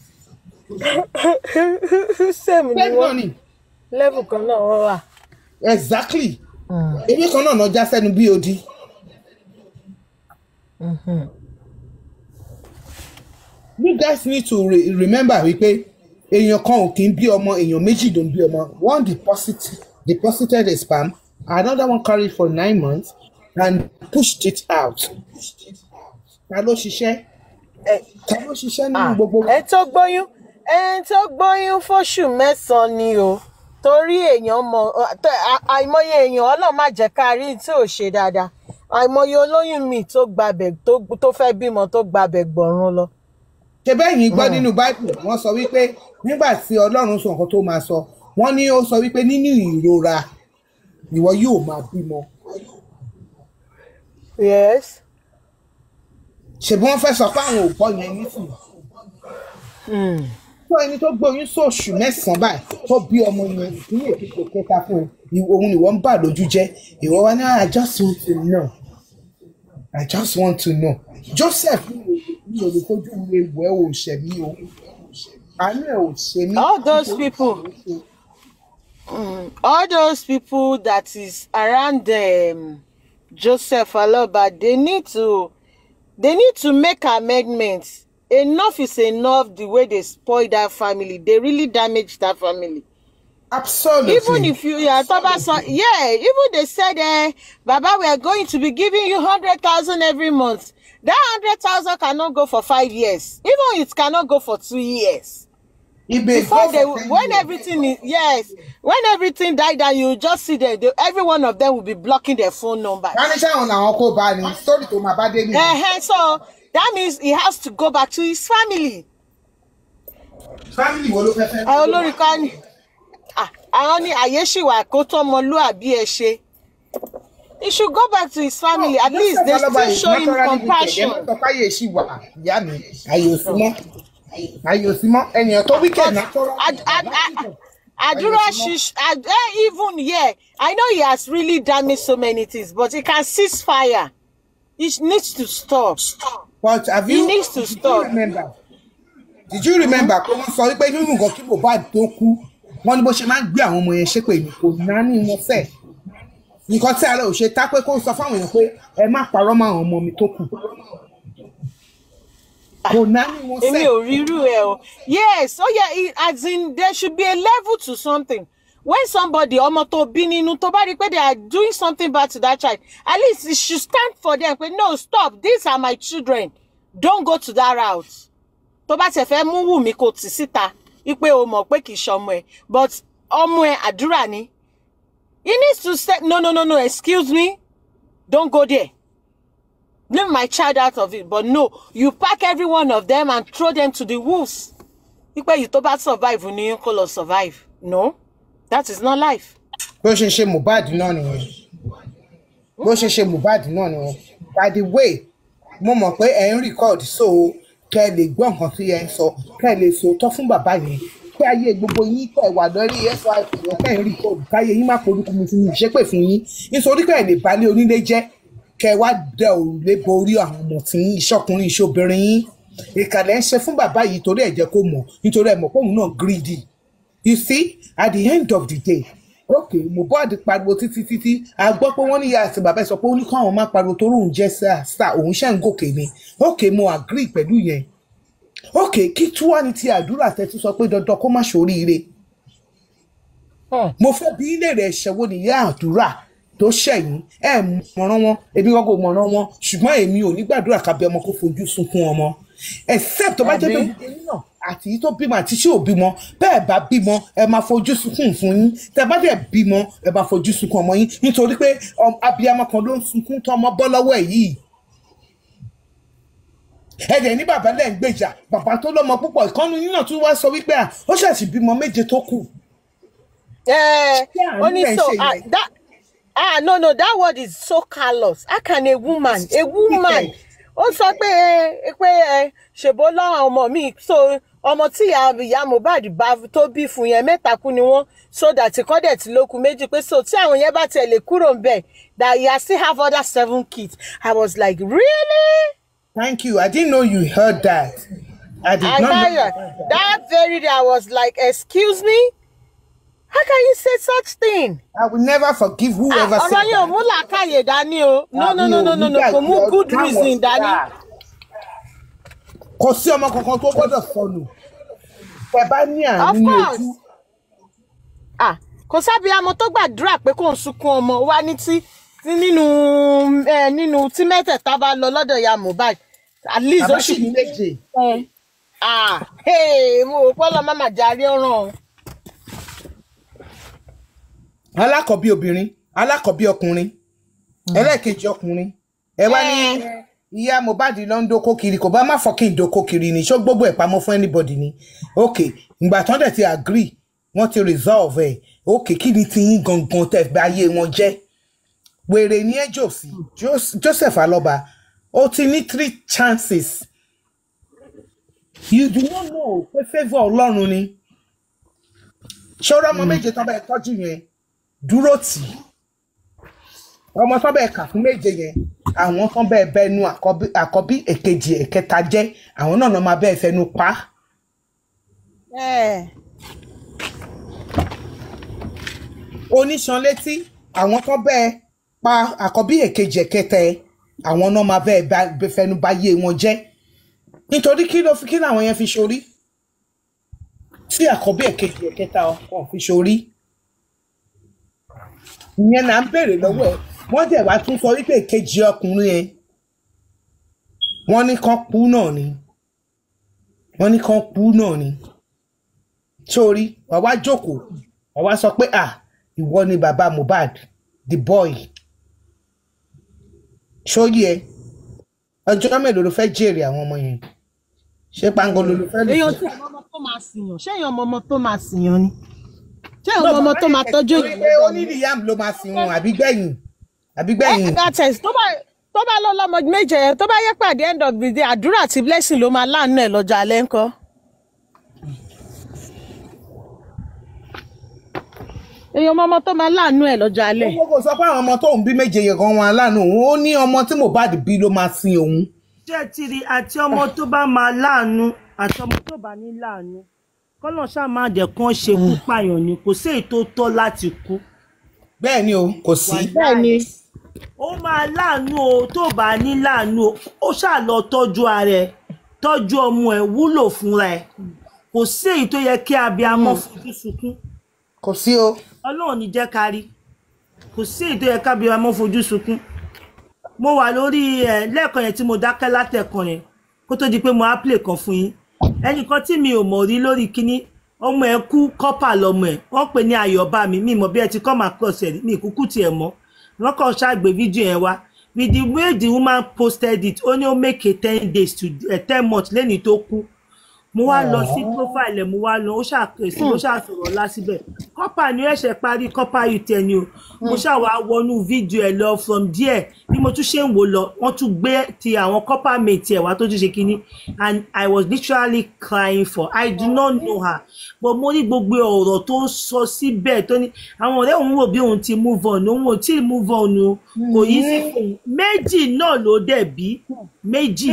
sẹ́mi ni same náà wọ́n ni lẹ́bù kan náà wọ́n wà. exactly ewé kan náà náà já sẹ́nu bí odi. you guys need to re remember wípé èèyàn kan ò kí ń bí ọmọ èèyàn méjì ló ń bí ọmọ one deposit deposited a sperm another one carried for nine months and pushed it out. ta ló ṣiṣẹ́ ta ló ṣiṣẹ́ nínú gbogbo ẹ tó gbóyún ẹ tó gbóyún fóṣù mẹ́sàn-án ni o torí èèyàn mọ tẹ- à- àìmọye èèyàn ọlọ́run má jẹ́ ká rí tí ò ṣe dáadáa àìmọye olóyún mi tó gbabẹ̀ tó tó fẹ́ bímọ tó gbabẹ̀ gbọ̀run lọ. ṣe bẹ́ẹ̀ yìí gbọ́ nínú bible wọ́n sọ wípé nígbà tí ọlọ́run sọ nǹkan tó máa sọ wọ́n ní ó sọ wípé nínú ìrora ìwọ yóò máa bímọ yes. ṣèbí wọ́n fẹ́ sọ pé àwọn ò gbọ́ yẹn nísìnyí fún ẹni tó gbóyún sóòṣù mẹ́sàn-án báyìí tó bí ọmọ yẹn ní èkìtì kẹta fún ẹ ìwọ- òun ni wọ́n ń bà lójú jẹ́ ìwọ wa ní i just want to know i just want to know joseph mi ò lè fojú mi wọ ẹ ò ṣẹ mí o àánú ẹ ò ṣe mí. all those people mm, all those people that is around um, joseph aloba they need to they need to make amendments enough is enough the way they spoil that family they really damage that family absolutely. even if you yeah toba son yeah even they said eh baba we are going to be giving you hundred thousand every month that hundred thousand cannot go for five years even it cannot go for two years If they before go they for 10 when years, everything is yes when everything die down you just see them they, every one of them will be blocking their phone numbers. wọ́n ní sáwọn làwọn kó bá ní sórí tó máa bá dé nìyẹn. Uh-huh, so that means he has to go back to his family. family wo ló fẹ́ fẹ́. àwọn olórí kan ní ah, àwọn ní àyè ṣì wà kó tó ọmọlúàbí ẹ ṣe. he should go back to his family at least they still show him compassion. ẹ má sọ pé àyè ṣì wà ìyá mi àyè ò sí mọ́ àyè ò sí mọ́ ènìyàn tó wíkẹ̀ náà tó rọ́. Ad, ad, ad, Adura shish, ad, eh, even yeah, I know he has really damaged so many things, but he can cease fire. He needs to stop. but have He you needs to did you stop. remember did you remember pé wọ́n sọ wípé nínú nǹkan kí Mohbad tó kú wọ́n ní bó ṣe máa ń gbé àwọn ọmọ yẹn ṣépè ní kò náání wọn fẹ́ nǹkan tí ara ò ṣe tá pé kó sọ fáwọn èèyàn pé ẹ má parọ́ mọ́ àwọn ọmọ mi tó kù kò náání wọn Èmi fẹ́. ò rírú ẹ o. Yes, oh yeah, it, as in there should be a level to something. When somebody ọmọ tó bí nínú tó bá rí pé they are doing something bad to that child, at least you should stand for them pé no stop these are my children don't go to that route. Tó bá tẹ̀ fẹ́ mú Wùmí kò tì síta wípé o mọ̀ pé kì í ṣọmọ ẹ̀ but ọmọ ẹ̀ àdúrà ni. He needs to say no no no no excuse me don't go there. Leave my child out of it but no you pack every one of them and throw them to the wolves. Wípé yìí tó bá survive ni yín kó lọ survive. No that is not life. bó ṣe ṣe Mohbad náà nìyẹn bó ṣe ṣe Mohbad náà nìyẹn by the way mo mọ̀ pé ẹ̀ ń record so kẹ́ ẹ lè gbọ́ nǹkan tí ẹ ń sọ kẹ́ ẹ lè sòótọ́ fún bàbá yẹn kí ayé gbogbo yín kẹ́ ẹ wà lórí FIP yẹn kẹ́ ẹ ń record káyé yín má porúkú mi fún mi ìṣépè fún yín nítorí kẹ́ ẹ lè balẹ̀ onílé jẹ́ kẹ́ ẹ wá dẹ òrùlé borí àwọn ọmọ tí yín ìṣọkùnrin ìṣobìnrin yín ìkàlẹ̀ ń ṣe fún bàbá yìí torí ẹ̀ jẹ́ kó mọ̀ nítorí ẹ̀ mọ̀ pé òun náà greedy you see at the end of the day okay Mohbad pariwo títí títí a gbọ́ pé wọ́n ní ìyá àti bàbá ẹ̀ sọ pé ó ní káwọn máa pariwo torí òun jẹ́ star star òun ṣe ń gòkè ni okay mo agree pẹ̀lú yẹn okay kí tí wàá ní ti àdúrà tẹ́tí sọ pé dandan kó má ṣoríire mo fẹ́ bí ilé rẹ̀ ṣẹ̀wó ní ìyá àdúrà tó ṣẹ̀yìn ẹ̀ mọ̀ràn wọn ebi wọn kò mọ̀ràn wọn ṣùgbọ́n èmi ò ní gbàdúrà kábí ọmọ kó fojú sunkún ọmọ except tó bá jẹ́ pé Àbí? gbogbo yín náà àti yìí tó bímọ àti tí ò bímọ bẹ́ẹ̀ bá bímọ ẹ máa fojú sunkún fún yín tẹ́ bá dẹ̀ bímọ ẹ máa fojú sunkún ọmọ yín nítorí pé ọm- abiyamọ kan ló ń sunkún tọmọ bọ́ lọ́wọ́ ẹ̀ yìí ẹ̀dẹ̀ ní bàbá lẹ́ ń gbèjà bàbá tó lọ́mọ púpọ̀ ìkànnì yín náà tún wá sọ wípé à ó ṣàṣì bímọ méje tó kù Eh, Yeah, only nígbà so ìṣe ah, yẹn. that ah no no that word is so callous how can a woman a woman ó sọ pé eh, pé ẹ ṣèbó lọ́wọ́ ọmọ mi so ọmọ tí ìyá ìyá Mohbad bá tó bí fún yẹn mẹ́ta kú ni wọ́n so that kọ́ dẹ̀ tí ló kù méjì pé so tí àwọn yẹn bá tiẹ̀ lè kúrò ń bẹ̀ that you still have other seven kids I was like really thank you i didn't know you heard that i did I not know tell you that very day I was like excuse me how can you say such thing. i will never forgive whoever ọ̀rọ̀ said yẹn ò that. mú làákàyè dání o no no no no no no kò mú good reason dání. kò sí ọmọ kankan tó gbọ́dọ̀ sọnù ẹ bá ní of àánú ní course ojú ah kò sábìyamọ tó gbàdúrà pé kò ń sunkún ọmọ wa ní tí tí nínú ẹ nínú tí mẹ́tẹ̀ẹ̀ta bá lọ lọ́dọ̀ ya Mohbad at least ó bàbá sì sì ní méje ah hey, mo rò pé ọlọ́mọ máa jarí ọ̀ràn o. alákọ̀bí obìnrin alákọ̀bí ọkùnrin ẹlẹ́ẹ̀kejì ọkùnrin ẹ wá ní ìyá Mohbad ló ń dókó kiri kò bá má fọkìn dókó kiri ni ṣó gbogbo ẹ̀ pamọ́ fún anybody ni ok ìgbà tán dẹ̀ ti agree wọ́n ti resolve ẹ̀ ok kí ni ti yín gangan tẹ̀ bá ayé wọn jẹ́ wèrè ní ẹ jòsí Jos- Joseph Aloba ó ti ní three chances you do not know pé favour Ọlọ́run ni ṣọ́ra ọmọ méje tán bẹ́ẹ̀ tọ́jú yẹn dúró tì í ọmọ tán bẹ́ẹ̀ kà fún méje yẹn àwọn tán bẹ́ẹ̀ bẹnu àkọ́bí àkọ́bí èkejì ẹ̀kẹta jẹ́ àwọn náà náà máa bẹ́ẹ̀ fẹnu pa á. Eh, oníṣan létí àwọn tán bẹ́ẹ̀ pa àkọ́bí èkejì ẹ̀kẹta ẹ̀ àwọn náà máa bẹ́ẹ̀ bá- bẹ́ẹ̀ fẹnu bá yé wọn jẹ́ nítorí kí ló fi kí làwọn yẹn fi ṣorí tí àkọ́bí èkejì ẹ̀kẹta wọn fi ṣorí ìyẹn là ń béèrè lọ́wọ́ ẹ̀ wọ́n dẹ̀ wá tún sọ wípé èkejì ọkùnrin ẹ̀ wọ́n ní kán kú náà ni wọ́n ní kán kú náà ni sórí wàá wá jókòó wàá wá sọ pé ah ìwọ ni bàbá Mohbad the boy sórí ẹ ọjọ́ mélòó ló fẹ́ jèrè àwọn ọmọ yẹn ṣé pangolo ló fẹ́ lò èèyàn fún? tí ọmọ ọmọ tó máa sìyàn ṣé èèyàn ọmọ ọmọ tó máa sìyàn ni ṣé èèyàn ọmọ ọmọ tó máa tọ́jú Torí pé ó ní Liam ló máa sin wọn àbí gbẹ̀yìn àbí gbẹ̀yìn ẹ̀ka tẹ̀sí tó bá tó bá lọ lọ́mọ méje yẹn tó bá yẹ pé at the end of the day àdúrà àti blessing ló máa láàánú ẹ̀ lọ́jọ́ alẹ́ ńkọ́. èèyàn ọmọ ọmọ tó máa láàánú ẹ̀ lọ́jọ́ alẹ́. owó kò sọ pé àwọn ọmọ tóun bí méje yẹn gan wọn aláàánú òun ó ní ọmọ tí Mohbad bí ló máa sin òun ṣé ẹ ti rí àti ọmọ tó bá máa láàánú àti ọmọ tó bá ní láàánú kọ́nà ṣáà máa jẹ́ kán ṣekú pààyàn ni kò sí èyí tó tọ́ láti kú. bẹ́ẹ̀ ni o kò sí bẹ́ẹ̀ ni ó máa láàánú o tó bá ní láàánú o ó ṣáà lọ tọ́jú ara ẹ̀ tọ́jú ọmọ ẹ̀ wúlò fúnra ẹ̀ kò sí èyí tó yẹ kí abiyamọ fojú sunkún kò sí o ọlọ́run ní jẹ́ ká rí kò sí èyí tó yẹ ká abiyamọ fojú sunkún mo wà lórí ẹ lẹ́ẹ̀kan yẹn tí mo dákẹ́ látẹ̀kan yẹn kó tó di pé mo á play kan fún yín ẹnìkan tí mi ò mọ̀ rí lórí kínní ọmọ ẹ̀ kú kọ́pà lọmọ ẹ̀ wọ́n pè ní ayọ̀bá mi mi mọ̀ bí ẹ ti come across ẹ̀ mi kúkú tiẹ̀ mọ́ wọ́n kàn ṣàgbé fídíò yẹn wá with the way the woman posted it ó ní ó make a ten days to uh, ten months lẹ́ni tó kú mo wá lọ sí profile ẹ̀ mo wá lọ ó ṣàkèsí ó ṣàsọ̀rọ̀ ọlá síbẹ̀ kọ́pà ni ó ẹ̀ṣẹ̀ parí kọ́pà yìí tẹ̀ ni o mo ṣàwá wọnú fídíò ẹ̀ lọ from there bí mo tún ṣe ń wò lọ wọ́n tún gbé ti àwọn kọ́pà mate ẹ̀ wá tó tún ṣe kínní and I was literally crying for I do not know her but mo rí gbogbo ọ̀rọ̀ tó ń sọ síbẹ̀ tó ní àwọn ọ̀rẹ́ òun wò bí òun ti move on òun ò tí ì move on o kò yí sí fún un méjì náà ló dẹ̀ bí méjì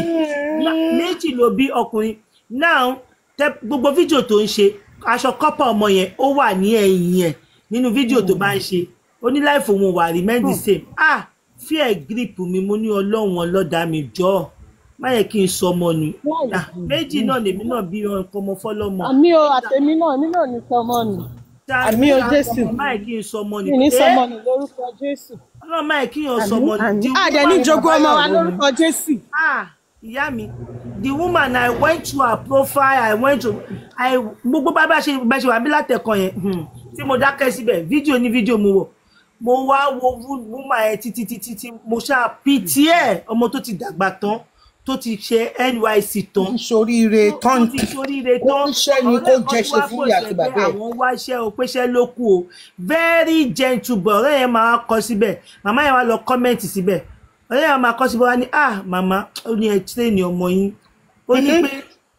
méjì ló bí ọkùnrin now tẹ gbogbo fídíò tó ń ṣe aṣọ kọ́pà ọmọ yẹn ó wà ní ẹ̀yìn ẹ̀ nínú fídíò tó bá ń ṣe ó ní láìfò òun wà remain the same ah fear grip mi mo ní ọlọ́run ọlọ́dà mi jọ má yẹ kí n sọ ọmọ nù Ah, méjì náà lèmi náà bí ọkọ ọmọ fọlọ́mọ àmì o àtẹ̀mí náà èmi náà ní sọmọ nù àmì o Jésù. má yẹ kí n sọ ọmọ nù mi ní Eh, sọmọ nù lórúkọ Jésù. ọlọ́run má yẹ kí n sọ ọmọ nù The àdẹ ní jogún ọmọ wa lórúkọ Jésù. ah ìyá mi the woman i went to her profile i went to i gbogbo bá bá ṣe bá ṣe wà bí látẹ̀kọ̀ yẹn hmm, tí mo dákẹ́ síbẹ̀ fídíò ní fídíò mo wò mo wá wo wo- woman yẹn títí títí tí mo ṣáà pìtì ẹ̀ ọmọ tó ti dàgbà tán tó ti ṣe NYSC tán níṣoríire tó tán ti ṣoríire kó tán níṣẹ́ ni kó jẹ́ṣe fún ìyá àti bàbá ẹ̀. àwọn wáṣẹ́ o péṣẹ́ ló kù o very gentle boy ọ̀rẹ́ yẹn máa kọ síbẹ̀ màmá yẹn wá lọ kọ́mẹ̀ntì síbẹ̀ ọ̀rẹ́ yẹn máa kọ síbẹ̀ wá ní ah màmá ó ní ẹ tírẹ́nì ọmọ yín ó ní pé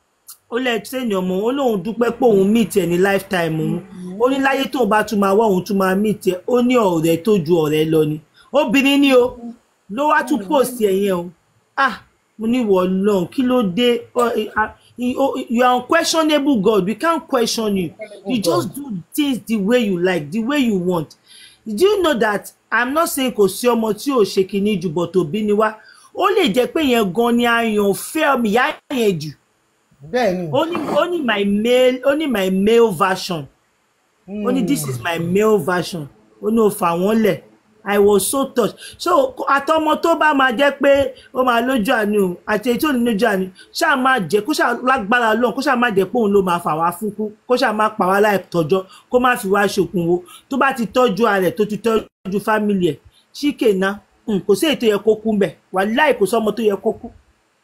ó lẹ tírẹ́nì ọmọ òun ó lóun dúpẹ́ pé òun meet ẹ̀ ní lifetime òun ó ní láyé tóun bá tún máa wá òun tún máa meet ẹ̀ ó ní ọ̀rẹ́ tó ju ọ̀rẹ́ lọ ni obìnrin ni o ló wá tún post ẹ̀ yẹn o ah mo ní wọ lọ́n kí ló dé Ọ, ẹ, ah, you oh, you are unquestionable God we can't question you you just do things the way you like the way you want do you know that i'm not saying kò sí ọmọ tí ò ṣe kinní jù bọ̀ tó bí ni wá ó lè jẹ́ pé yẹn gan ni àyàn fẹ́ mi ìyá yẹn jù bẹ́ẹ̀ ni ó ní ó ní my male ó ní my male version ó ní this is my male version ó ní o fà wọ́n lẹ̀ i was so touched so àtọmọ tó bá máa jẹ́ pé ó máa lójú àánú o àti èyí tó ní lójú àánú ṣáà máa jẹ́ kó ṣáà lágbára lọ́hùn kó ṣáà máa jẹ́ pé òun ló máa fà wá fún kú kó ṣáà máa pa wá láì tọ́jọ́ kó má fi wá ṣòkun wo tó bá ti tọ́jú ara ẹ̀ tó ti tọ́jú fámìlì ẹ̀ ṣíkèna kò sí èyí tó yẹ kó kú mbẹ̀ wàláì kò sọ́mọ tó yẹ kó kú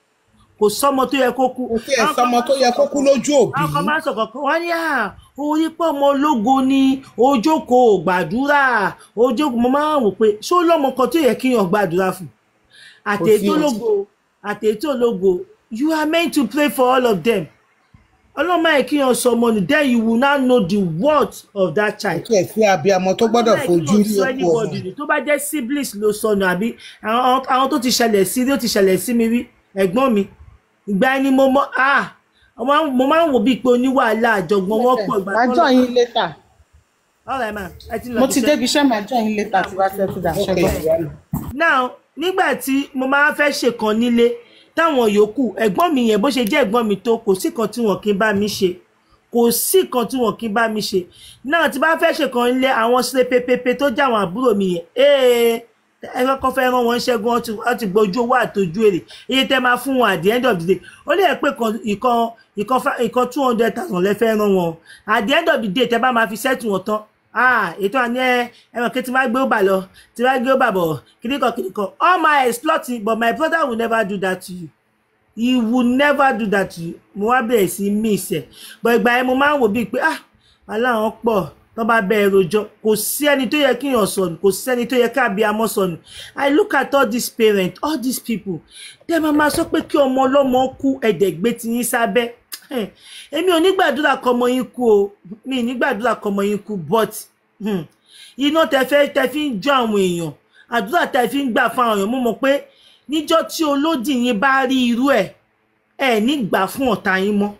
kò sọ́mọ tó yẹ kó kú kò sí ẹ̀ sọmọ tó yẹ kó kú lójú òbí àwọn kan máa ń sọ̀kọ̀ pé wọ́n ní à orí pé ọmọ ológo ni ojókòó gbàdúrà ojókòó mo máa ń wò pé ṣó lọ́mọ kan tó yẹ kí yàn gbàdúrà fún àtẹ̀tò ológo àtẹ̀tò ológo you are meant to pray for all of them ọlọ́mọ yẹ kí yàn sọ ọmọ nù then you will now know the worth of that child kí ẹ sí abiyamọ tó gbọ́dọ̀ fojú rí sọ òkú ọmọ anybody ni tó bá jẹ́ siblings ló sọnù àbí àwọn àwọn tó ti ṣẹlẹ̀ sí rí ó ti ṣẹlẹ̀ sí mi rí ẹ̀gbọ́n mi ìgbà ẹni mo mọ ah mo máa ń- mo máa ń wò bíi pé oníwàhálà àjọgbọ́n wọn pọ̀ ìgbà màá tó jọ lọ. yín létà Alright ma ẹ ti lọ mo bí ti iṣẹ́. débi iṣẹ́ màá jọ yín létà tí wàá ṣẹ́tù dà Ok, ṣẹ́gbọ́n. ìyá mi. now nígbà tí mo máa fẹ́ ṣèkan nílé táwọn yòókù ẹ̀gbọ́n mi yẹn bó ṣe jẹ́ ẹ̀gbọ́n mi tó kò sí kan tí wọn kì í bá mi ṣe kò sí kan tí wọn kì í bá mi ṣe náà tí bá fẹ́ ṣèkan nílé àwọn sílé pépépé tó jẹ́ àwọn àbúrò mi yẹn ee ẹ kọ́kọ́ fẹ́ rán wọn ṣẹ́gun wọ́n ti wọ́n ti gbójú owó àtọ́jú èrè iye tẹ́ máa fún wọn at the end of the day ó lè pé kan- ìkan ìkan fa- ìkan two hundred thousand lẹ fẹ́ rán wọn at the end of the day tẹ́ bá máa fi settle wọn tán ah ètò àní ẹ ẹran kí tí wọ́n gbé ó bà lọ tí wọ́n gbé ó bà bọ̀ kíníkan kíníkan all my exploiting but my brother will never do that to you he will never do that to you mo wá bẹ̀rẹ̀ sí miss ẹ̀ but ìgbà yẹn mo máa ń wò bíi pé ah aláwọn pọ̀ tó bá bẹ́ẹ̀ rojọ́ kò sí ẹni tó yẹ kíyàn sọnù kò sí ẹni tó yẹ káàbí amọ́ sọnù i look at all these parents all these people dem máa máa sọ pé kí ọmọ ọlọ́mọ kú ẹ̀dẹ̀gbé ti yín sábẹ́ Eh, èmi ò ní gbàdúrà kọmọ yín kú o mi ì ní gbàdúrà kọmọ yín kú but hmm, iná tẹ fẹ́ tẹ fi ń jó àwọn èèyàn àdúrà tẹ fi ń gbà fún àwọn èèyàn mo mọ̀ pé níjọ́ tí olódì yín bá rí irú ẹ̀ ẹ ní gbà fún ọ̀tá yín mọ́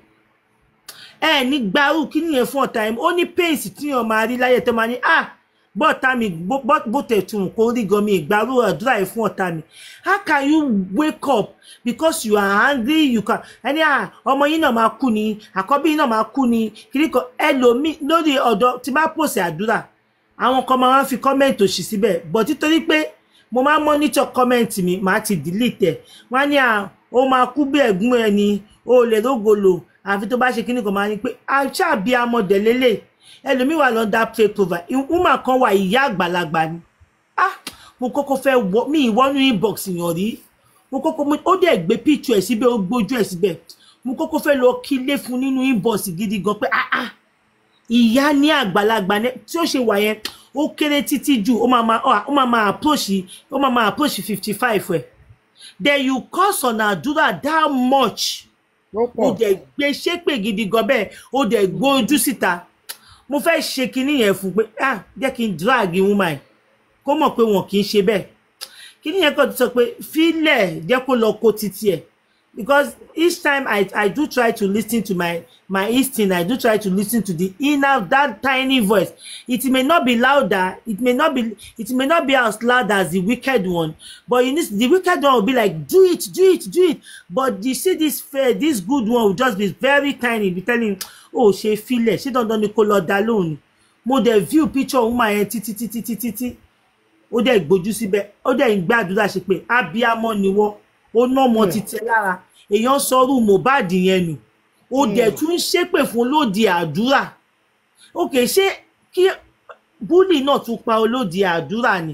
ẹ ní gbarú kí nìyẹn fún ọ̀tá yín ó ní pace tí yàn máa rí láyé tó máa ní ah bọ́ọ̀tá mi bó- bó bó tẹ̀ tún kó rí gan mi ìgbàrú àdúrà yìí fún ọ̀tá mi how can you wake up because you are angry you can ẹni ah ọmọ yín náà máa kú ni àkọ́bí yín náà máa kú ni kiri kan ẹlòmíì lórí ọ̀dọ̀ tí bá pòsè àdúrà àwọn kan máa ń fi kọ́mẹ̀ntì òṣì síbẹ̀ but títorí pé mo máa ń monitor kọ́mẹ̀ntì mi màá ti delete ẹ̀ wọ́n á ní à ó máa kú bí ẹ̀gbọ́n ẹ̀ ni ó lè rógolo àfi tó bá ṣe kíní kan máa ní pé aṣáàbí amọ̀dẹ̀ lélẹ̀ ẹlòmíì wà lọ́dà play cover woman kan wà ìyá àgbàlagbà ni ah mo kọ́kọ́ fẹ́ wọ mi ìwọ́nú inbox yàn rí mo kọ́kọ́ mo ó dẹ̀ gbé picture ẹ̀ síbẹ̀ ó gbójú ẹ̀ síbẹ̀ mo kọ́kọ́ fẹ́ lọ kílé fún nínú inbox gidi gan pé ah ah ìyá ní àgbàlagbà ní tí ó ṣe wà yẹn ó kéré títí jù ó máa máa ó máa máa approach ó máa máa approach fifty five ẹ̀ then you cause on àdúrà that much ó ó pọ̀ dẹ̀ gbé ṣépè gidi gan bẹ́ẹ̀ ó dẹ̀ gbójú síta mo fẹ́ ṣe kinní yẹn fún pé ah jẹ́ kí n drag woman yìí kó mọ̀ pé wọn kì í ṣe bẹ́ẹ̀ kinní yẹn kàn ti sọ pé fílẹ̀ jẹ́ kó lọ kó títí ẹ̀ because each time I, I do try to listen to my my instinct I do try to listen to the inner that tiny voice it may not be louder it may not be it may not be as loud as the wicked one but you need the wicked one will be like do it do it do it but you see this fair this good one will just be very tiny be telling oh ṣe filẹ̀ ṣé dandan ni kó lọ dá lóhùn ni mo dẹ̀ view picture woman yẹn títí títí títí tí ó dẹ̀ gbójú síbẹ̀ ó dẹ̀ ń gbàdúrà ṣe pé abiyamọ ni wọ́n ó ná ọmọ títí lára èèyàn sọrú Mohbad yẹn nù ó dẹ̀ tún ń ṣépè fún lóde àdúrà òkè ṣé kí búlì náà tún pa olóde àdúrà ni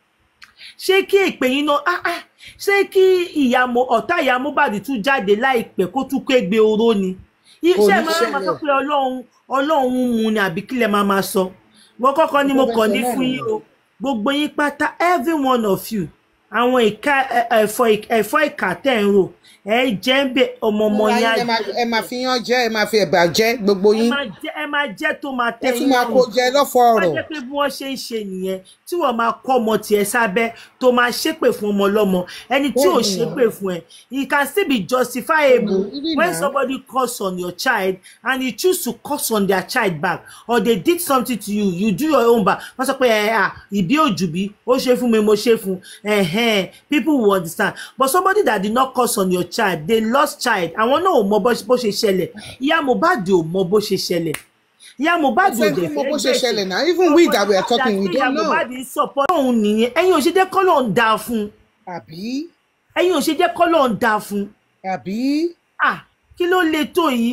ṣé kí èpè yín náà ah ah ṣé kí ìyá Mo- ọ̀tá ìyá Mohbad tún jáde láìpẹ́ kó tún kégbe oró ni iṣẹ́ máa ń máa sọ pé ọlọ́run ọlọ́run mú ni àbí kílẹ̀ máa máa sọ wọ́n kọ́kọ́ ni mo kàn ní fún yín o gbogbo yín pátá every one of you àwọn ìka ẹ- ẹ̀fọ́ ẹ̀fọ́ ìkà tẹ̀ ń rò ẹ jẹ́ ń bẹ ọmọ ọmọ yín á ẹ máa ẹ máa fi yán jẹ ẹ máa fi ẹ̀bà jẹ gbogbo ẹ yín máa jẹ́ ẹ máa jẹ́ tó máa ẹ tẹ̀ tún yín máa lọ́rùn kó jẹ lọ́fọ̀ wọ́n ọ̀rọ̀ jẹ́ pé bí wọ́n ṣe ń ṣe nìyẹn tí wọ́n máa kọ́ ọmọ tiẹ̀ sábẹ́ tó máa ṣépè fún ọmọ ọlọ́mọ ẹni tí ò Bẹ́ẹ̀ni. ṣépè fún ẹ it can still be justifiable Really when now. somebody curse on your child and you choose to curse on their child back or they did something to you you do your own back wọ́n sọ pé ẹ à ìbí òjùbí ó ṣe fún mi mo ṣe fún ẹ̀hẹ́n people will understand but somebody that did not curse on your child they lost child àwọn náà ò mọ bó bó ṣe ṣẹlẹ̀ ìyá Mohbad ò mọ bó ṣe ṣẹlẹ̀ ìyá Mohbad ò Ṣé dẹ̀ fún mo fẹ́ bó ṣe gbèsè ṣẹlẹ̀ náà even we that we are talking we don't know Mohbad ń support òun nìyẹn ẹ̀yin ò ṣe jẹ́ kọ́ ló ń da fún un àbí ẹ̀yin ò ṣe jẹ́ kọ́ ló ń da fún un àbí ah kí ló le tó yìí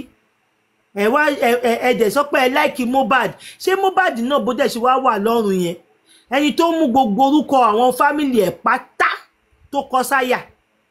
ẹ wá ẹ ẹ ẹ dẹ̀ sọ pé ẹ láìkí Mohbad ṣé Mohbad náà bó dẹ̀ ṣe wá wà lọ́rùn yẹn ẹni tó mú gbogbo orúkọ àwọn fámìlì ẹ̀ pátá tó kọ sáyà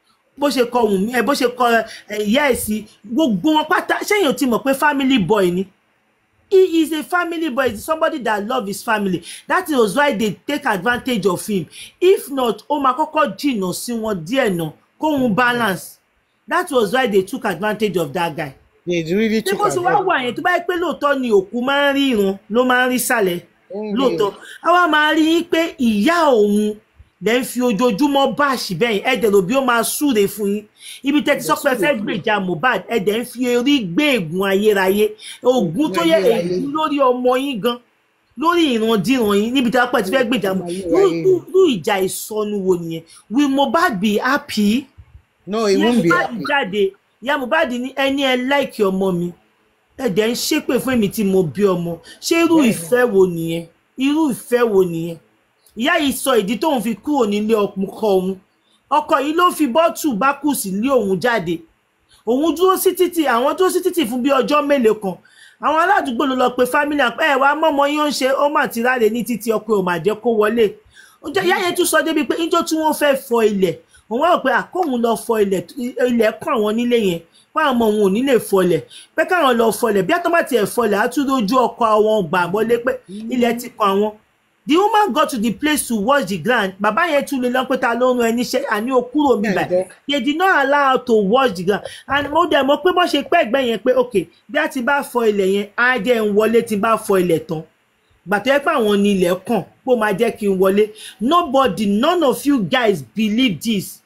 bó ṣe kọ Wùnmí ẹ bó ṣe kọ ẹ, ìyá ẹ̀ sí gbogbo wọn pátá ṣéyìn ò ti mọ̀ pé family boy ni he is a family boy he's somebody that love his family that is why they take advantage of him if not ó máa kọ́kọ́ jìnnà sí wọn díẹ̀ náà kóhun balance that was why they took advantage of that guy they really tí took kò sí wá advantage. wà yẹn tó bá yẹ pé lóòótọ́ ni òkú máa ń rí irun ló máa ń rí sàlẹ̀ lóòótọ́ àwa máa rí yín pé ìyá òun lẹ́ ń fi ojoojúmọ́ báàṣì bẹ́yìn ẹ̀dẹ̀ lòbí ó máa súre fún yín ibi tẹ́ ti sọ pé ẹ fẹ́ gbèjà Mohbad ẹ̀dẹ̀ ń fi orí gbé ègún ayérayé ògún tó yẹ Ayérayé. ègún lórí ọmọ yín gan lórí ìrandíran yín níbi tí wọ́n pẹ́ ti fẹ́ gbèjà Mo- Ayérayé. irú irú ìjà ìsọnù wo nìyẹn will Mohbad be happy? no he ìyá won't be Mohbad happy jáde ìyá Mohbad ní ẹni ẹ láìkì ọmọ mi ẹ̀dẹ̀ ń ṣépè fún èmi tí mo bí ọmọ ṣé irú Bẹ́ẹ̀ni. ìfẹ́ wo nìyẹn irú ìfẹ́ wo nìyẹn ìyá yìí sọ ìdí tóun fi kúrò nílé ọkọ òun ọkọ yìí ló fi bọ́tù bákùsì lé òun jáde òun dúró sí títì àwọn dúró sí títì fún bí ọjọ́ mélòó kan àwọn aládùúgbò ló lọ pe family àpẹ ẹ wá mọmọ yín ó ń ṣe ó mà ti ráre ní títì ọkọ ò mà jẹ́ kó wọlé Ǹjẹ́ ìyá yẹn tún sọ débi pé níjọ́ tí wọ́n fẹ́ fọ ilẹ̀ òun wá rò pé àkóhun lọ fọ ilẹ̀ ilẹ̀ kàn wọ́n nílé yẹn wọn àwọn ọmọ òun ò ní lè fọlẹ̀ pé káwọn lọ fọlẹ̀ bí àtọ́ bá tiẹ̀ fọlẹ̀ á tún lójú ọkọ àwọn gbà wọlé pé ilẹ̀ ti kan àwọn the woman got to the place to watch the ground bàbá yẹn tún lè lọ pé ta ló ń ran ẹni iṣẹ́ àní o kúrò mi báyìí they did not allow her to watch the ground and mo dẹ̀ mọ̀ pé bọ́n ṣe pẹ́ ẹ̀gbẹ́ yẹn pé ok bí a ti bá fọ ilẹ̀ yẹn á jẹ́ ń wọlé tí bá fọ ilẹ̀ tán gbàtọ́ ẹ pé àwọn ní ilẹ̀ kàn pé ó máa jẹ́ kí n wọlé nobody none of you guys believe this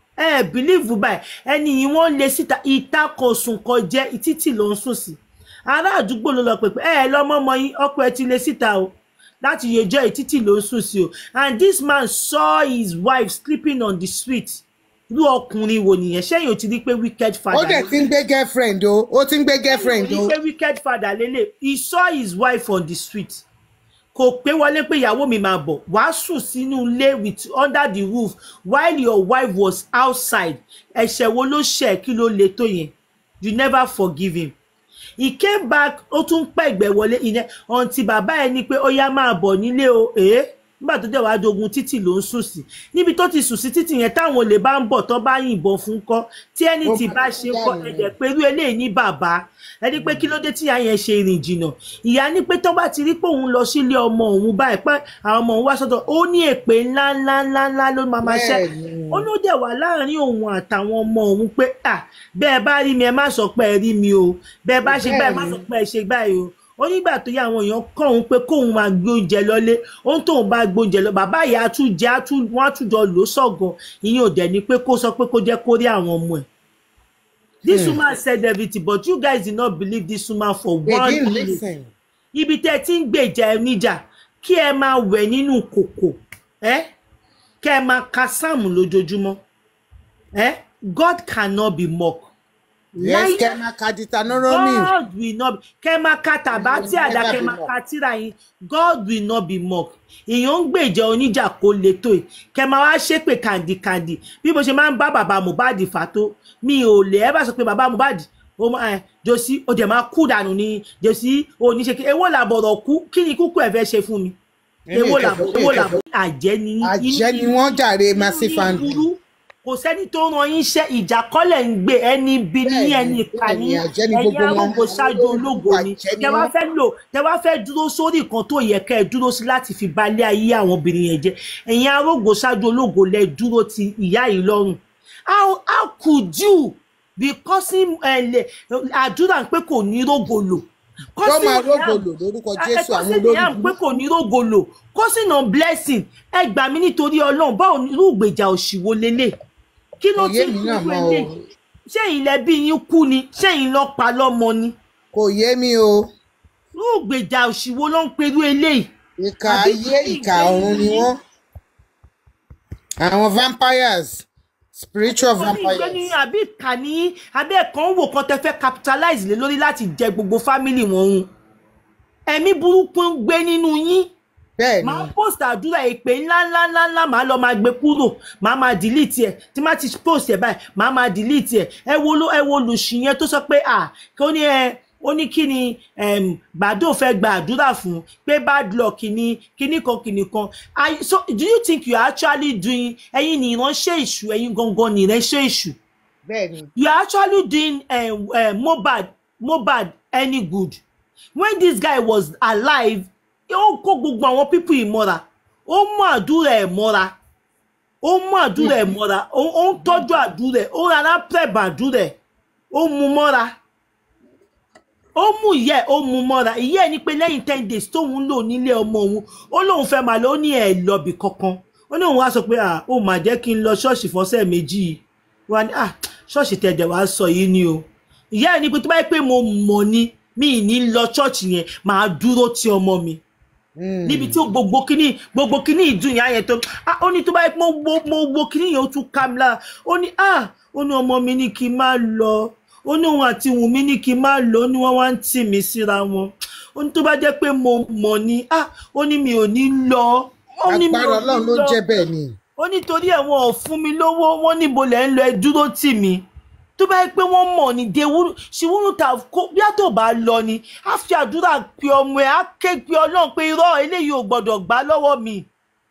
ẹ ẹ believe báyìí ẹni yìí wọ́n lé síta ìta kò sùn kọ jẹ́ títì ló ń sùn sí ará àdúgbò ló lọ pè pé ẹ ẹ lọ́mọ ọmọ yín ọkọ ẹ ti lé síta o láti yẹjọ́ ìtítì ló ń sùn sí o and this man saw his wife sleeping on the street irú ọkùnrin wo nìyẹn ṣẹ́yìn ò ti rí pé wicked father ó dẹ̀ ti ń gbé girlfriend o ó ti ń gbé girlfriend ṣẹ́yìn ò o ti rí pé wicked father lélẹ̀ he saw his wife on the street kò pé wọlé pé ìyàwó mi máa bọ̀ wàá sùn sínú ilé with under the roof while your wife was outside ẹ̀ṣẹ̀ wo ló ṣẹ̀ kí ló le tó yẹn you never forgive him he came back ó tún pẹ̀gbẹ́ wọlé ìyẹn ọ̀ǹtí bàbá ẹ̀ ní pé ó yá máa bọ̀ nílé o èé nígbà tó dẹ̀ wá dogun títì ló ń sùn sí níbi tó ti sùn sí títì yẹn táwọn olè bá ń bọ̀ tó bá yìnbọn fún kọ́ tí ẹni Ó tí máa bá ń ṣe kọ́ dànù. ẹ̀jẹ̀ pé irú eléyìí ní bàbá ẹni pé kí ló dé tí ìyá yẹn ṣe rìn jìnnà ìyá ní pé tó bá ti rí pé òun lọ sílé ọmọ òun báyìí pé àwọn ọmọ òun wá sọ́dọ̀ ó ní èpè ńlá ńlá ńlá ńlá ló máa máa ṣẹ́ Bẹ́ẹ̀ni. ó ló dẹ̀ wà láàrin òun àtàwọn ọmọ òun pé à bẹ́ẹ̀ bá rí mi ẹ má sọ pé ẹ rí mi o bẹ́ẹ̀ bá ṣe báyìí má sọ pé ẹ ṣe báyìí o ó nígbà tó yá àwọn èèyàn kọ́ òun pé kóun máa gbé oúnjẹ lọlé ohun tóun bá gbóúnjẹ lọ bàbá ìyá àtúnjẹ àtún wọn àtúnjọ lò sọ̀gàn ìyẹn ò dẹ̀ ni pé kó sọ pé kó jẹ́ kó rí àwọn ọmọ ẹ̀ this woman said everything but you guys did not believe this woman for they one didn't minute listen ibi tẹ́ ti ń gbèjà ẹ níjà kí ẹ máa wẹ̀ nínú kòkò ẹ kẹ́ ẹ máa ka sáàmù lójoojúmọ́ ẹ God cannot be mocked. yes Láyé- kẹ́mà kaditanoromi God will not be kẹ́ máa ka tàbá tí àdá never kẹ́ be máa mocked. ka tíra yín God will not be mocked èèyàn ń gbèjà oníjà kó le tó yìí kẹ́ máa wá ṣépè kàndìkàndì bí mo ṣe máa ń bá bàbá Mohbad fà tó mi ò lè ẹ bá sọ pé bàbá Mohbad ó máa ẹ jòsí ó dẹ̀ máa kú dànù ní jòsí oníṣe kí èwo làbọ̀rọ̀ kú kí ni kúkú ẹ̀ fẹ́ ṣe fún mi Èmi èwo ìkẹfẹ́- làbọ̀ èmi èwo ìkẹfẹ́. làbọ̀ àjẹ́ ni yín. àjẹ́ Inú ni wọ́n jàre inú massive yín fan burú. kò sẹ́ni tó ran yín ṣẹ́ ìjàkọ́lẹ̀ ń gbé ẹni bí ní Bẹ́ẹ̀ni, ẹni ìka bẹ́ẹ̀ni, ní àjẹ́ ni ẹ̀yin gbogbo wọn. arógo ṣáájú ológo ni Àjẹ́ ni tẹ wá wọ́n. fẹ́ lò tẹ wá fẹ́ dúró sórí nǹkan tó yẹ kẹ́ ẹ dúró sí láti fi balẹ̀ ayé àwọn obìnrin yẹn jẹ́ ẹ̀yin arógo ṣáájú ológo lẹ dúró ti ìyá yìí lọ́rùn how how could you be causing ẹ àdúrà pé kò ní rógolo tó máa Causing rógò harm lò lórúkọ ẹ jésù kọ́ àwọn sí olórí ìyá pé kò ní rógolo causing on blessing ẹ gbà mí nítorí ọlọ́run báwo ni irú ìgbèjà òṣìwò lélẹ̀ kí ló Òye ti mi ń náà kú mọ́ o. eléyìí ṣé ilẹ̀ bí yín kú ni ṣé yín lọ pa lọ́mọ ni kò yé mi o irú ìgbèjà òṣìwò ló ń perú eléyìí ìka Àbí ayé kí ìka ìgbé ọ̀run ni yín- wọ́n àwọn vampires spiritual Wọ́n ní ìgbé ní vampires àbí ìkànnì àbí ẹ̀kan ń wò kan tẹ fẹ́ capitalize lé lórí láti jẹ gbogbo family wọn hun ẹ̀mí burúkú ń gbé nínú yín bẹ́ẹ̀ ni máa post àdúrà èpè ńlá ńlá ńlá ńlá máa lọ máa gbé kúrò máa máa delete ẹ tí má ti post ẹ báyìí máa máa delete ẹ ẹ wo ló ẹ wo lùsì yẹn tó sọ pé à kí ó ní ẹ ó ní kí ni em, gbàdó fẹ́ gba àdúrà fún pé bad luck ni kíní kan kíní kan I- so do you think you are actually doing ẹ̀yin ni ìránṣẹ́ èṣù ẹ̀yin gangan ni ìránṣẹ́ èṣù bẹ́ẹ̀ ni you are actually doing um, uh, Mohbad Mohbad any good when this guy was alive ó kó gbogbo àwọn pípù ìmọ́ra ó mú àdúrà ẹ̀ mọ́ra ó mú àdúrà ẹ̀ mọ́ra ó ó ń tọ́jú àdúrà ẹ̀ ó rárá pẹ̀bà àdúrà ẹ̀ ó mú mọ́ra ó mú ìyá ẹ̀ ó mú mọ́ra ìyá ẹ̀ ní pé lẹ́yìn ten days tóun lò nílé ọmọ òun ó lóun fẹ́ máa lọ ó ní ẹ̀ lọ́bì kankan ó ní òun wá sọ pé à ó mà jẹ́ kí n lọ ṣọ́ọ̀ṣì fọ́sẹ̀ méjì yìí wá ní ah ṣọ́ọ̀ṣì tẹ̀dẹ̀ wá sọ yìí ni o ìyá ẹ̀ ní pé tó bá yẹ pé mo mọ̀ ni mi ì ní lọ ṣọ́ọ̀ṣì yẹn màá dúró ti ọmọ mi níbi tí ó gbogbo kíní gbogbo kíní ìdùn ìyá yẹn tó ah ó ní tó bá yẹ pé mo wo mo wo kíní yẹn ó tún ká mi lára ó ní ah ó ní ọmọ mi ní kí n má lọ ó ní òun àti wùnmí ní kí n má lọ ó ní wọ́n wá ń tì mí síra wọn ó ní tó bá jẹ́ pé mo mọ̀ ni ah ó ní mi ò ní lọ ó ní mi agbára ò ọlọ́run ló lọ. jẹ́ bẹ́ẹ̀ ni ó nítorí ẹ̀ wọn ò fún mi lówó wọn níbo lẹ̀ ń lọ ẹ dúró tì mí tó bá yẹ pé wọ́n mọ̀ ní dewúrú ṣìwúrú ta kó bí a tó bá lọ ni á fi àdúrà pe ọmọ ẹ̀ á ké pe ọlọ́run pé irọ́ eléyìí ò gbọ́dọ̀ gbà lọ́wọ́ mi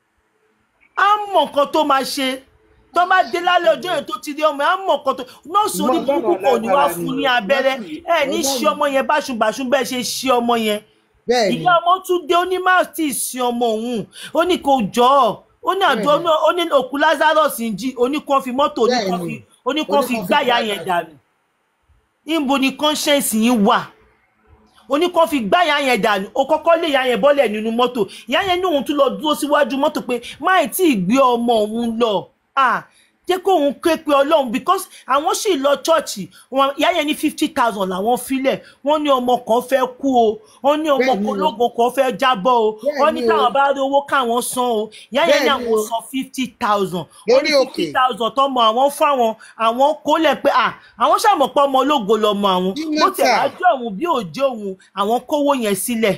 á mọ̀ nǹkan tó máa ṣe tó bá dé lálẹ́ ọjọ́ yẹn tó ti rí ọmọ ẹ̀ á mọ̀ nǹkan tó nọ́ọ̀sì orí burúkú kò ní wá fún ní abẹ́rẹ́ ẹ̀ ní ṣe ọmọ yẹn báṣubàṣu bẹ́ẹ̀ ṣe ṣe ọmọ yẹn bẹ́ẹ̀ ni ìyá ọmọ tún dé ó ní má tí ì sin ọmọ òun ó ní kò jọ ọ ó ní àjọ náà ó ní òkú lazarus ń jí oníkan fi mọ́tò oníkan fi oníkan fi Oníkan fi gbáyà gbáyà yẹn dànù níbo ni conscience yín wà oníkan fi gbáyà yẹn dànù ó kọ́kọ́ lé ìyá yẹn bọ́lẹ̀ nínú mọ́tò ìyá yẹn ní òun tún lọ dúró síwájú mọ́tò pé máì tí ì gbé ọmọ òun lọ ah jẹ́ kó òun ké pe ọlọ́run because àwọn sì lọ chọ́ọ̀chì wọn ìyá yẹn ní fifty thousand làwọn filẹ̀ wọ́n ní ọmọ kan fẹ́ kú o wọ́n ní ọmọ Bẹ́ẹ̀ni kan o. lógo kan fẹ́ jábọ́ o wọ́n ní Bẹ́ẹ̀ni o. táwọn bá rí owó káwọn san o ìyá yẹn ní Bẹ́ẹ̀ni àwọn o. san fifty thousand wọ́n ní Lórí fifty òkè. thousand tọmọ àwọn fáwọn àwọn kólẹ̀ pé à àwọn ṣàmọ̀pọ̀ ọmọ ológo lọmọ àwọn Nínú bó tẹ̀ ta. wá jẹ́ òun bí òjò òun àwọn kówó yẹn sílẹ̀.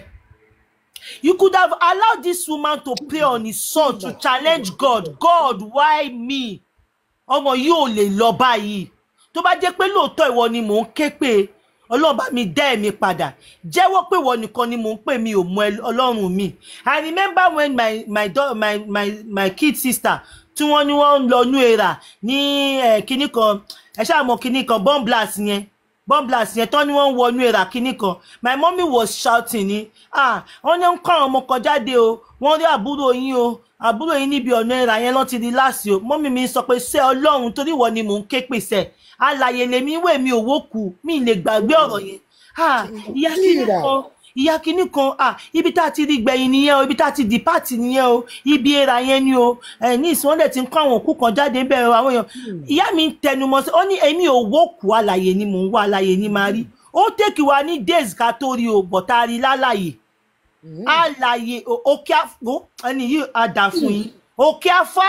You could have allowed this woman to pray on his son to challenge God. God, why me? Ọmọ yìí ò lè lọ báyìí. Tó bá jẹ́ pé lóòótọ́ ìwọ ni mò ń ké pé Ọlọ́run bá mi dá ẹ̀mí padà. Jẹ́wọ́ pé ìwọ nìkan ni mò ń pè mí ò mọ ẹ- Ọlọ́run mi. I remember when my my dau- my my my kid sister tí wọ́n ní wọ́n ń lọ nú era ní eh, kinní kan ẹ ṣáà mọ kinní kan bomb blast yẹn bomb blast yẹn tán ni wọ́n ń wọnú era kinní kan my mommy was shouting ni ah wọ́n ní ń kọ́ àwọn ọmọ kan jáde o wọ́n rí àbúrò yín o àbúrò yín níbi ọ̀nà era yẹn lọ́n ti di láàsì o mọ́mí mi sọ pé ṣé ọlọ́run torí ìwọ ni mò ń ké pèsè alàyè lèmi wè mi òwò kù mi lè gbàgbé ọ̀rọ̀ yẹn ah ìyá kinní Kíra. kan ìyá kinní kan ah ibi tá a ti rí gbẹ̀yìn nìyẹn o ibi tá a ti dìpáàtì nìyẹn o ibi era yẹn ni o ẹ ní ìsúnwọ́n ti ń kọ́ àwọn òkú kan jáde bẹ́ẹ̀ o àwọn èèyàn ìyá mi ń tẹnumọ́ sí ó ní èmi ò wókù àlàyé ni mò ń wá àlàyé ni máa rí ó tèkì wá ní days ká tó rí o bọ̀tá rí lálàyé àlàyé o- òkè àfọ ẹni yìí á dà fún yín òkè afá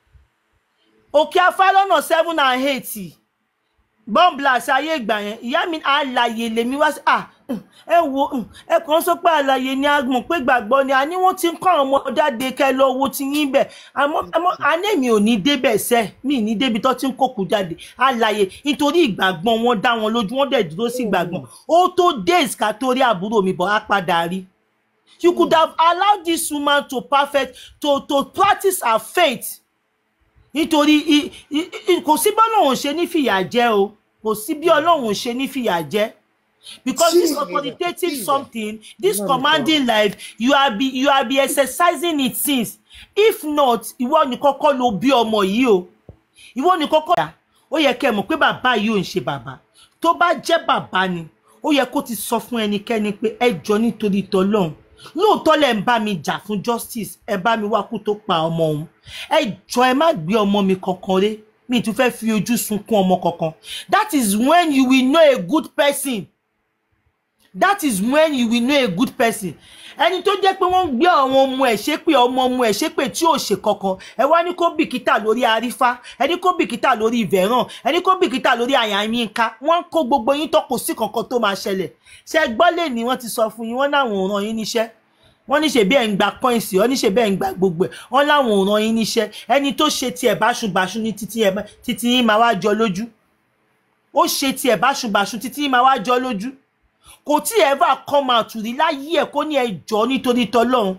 òkè afá lọ́nà seven and eight bọ́ǹbìlàsì ayé ìgbà yẹn ìyá mi àlàyé lèmi wá sí à ẹ wo ẹ kàn sọ pé àlàyé ni a mọ̀ pé gbàgbọ́ ni a ní wọ́n ti ń kọ́ àwọn ọmọ jáde kẹ́ lọ wo ti yín bẹ̀ àmọ́ àmọ́ àná mi ò ní débẹ̀ sẹ́ mi ní débi tó ti ń kókù jáde àlàyé nítorí ìgbàgbọ́ wọn dá wọn lójú wọn dẹ̀ dúró sí ìgbàgbọ́ ó tó days ká tó rí àbúrò mi bọ̀ á padà rí you could have allowed this woman to perfect to to practice her faith nítorí i- i- i- kò sí bí ọlọ́run ṣe ní fìyà jẹ o kò sí bí ọlọ́run ṣe ní fìyà jẹ because this Jesus, authoritative Jesus. something this Lord commanding life you are be you are be exercising it since if not ìwọ ni kọ́kọ́ ló bí ọmọ yìí o ìwọ ni kọ́kọ́ yà ó yẹ kẹ́ ẹ mọ̀ pé bàbá yìí ò ń ṣe bàbá tó bá jẹ́ bàbá ni ó yẹ kó ti sọ fún ẹnikẹ́ni pé ẹ jọ nítorí tọlọ́run lóòótọ́ lẹ̀ ń bá mi jà fún justice ẹ bá mi wá kú tó pa ọmọ òun ẹ jọ ẹ má gbé ọmọ mi kankan ré mi tún fẹ́ fi ojú sunkún ọmọ kankan that is when you will know a good person that is when you will know a good person ẹni tó jẹ́ pé wọ́n ń gbé àwọn ọmọ ẹ̀ ṣépè ọmọ ọmọ ẹ̀ ṣépè tí ò ṣe kankan ẹ wá ní kó bìkítà lórí arífá ẹni kó bìkítà lórí ìvẹ̀ràn ẹni kó bìkítà lórí àyàmínká wọ́n ń kó gbogbo yín tó kò sí kankan tó máa ṣẹlẹ̀ ṣe gbọ́ lè ní wọ́n ti sọ fún yín wọ́n láwọn ò ràn yín níṣẹ́ wọ́n ní ṣe bí ẹ̀ ń gba pọ́ìnsì wọ́n ní ṣe bí ẹ̀ ń gba gbogbo ẹ̀ wọ́n láwọn ò ràn yín níṣẹ́ ẹni tó ṣe tiẹ̀ báṣubàṣu ní títí ẹ̀ títí yín máa wá jọ lójú ó ṣe tiẹ̀ báṣubàṣu títí yín máa wá jọ lójú kò tí ẹ bá come out rí láyé ẹ kó ní ẹjọ́ nítorí tọlọ́run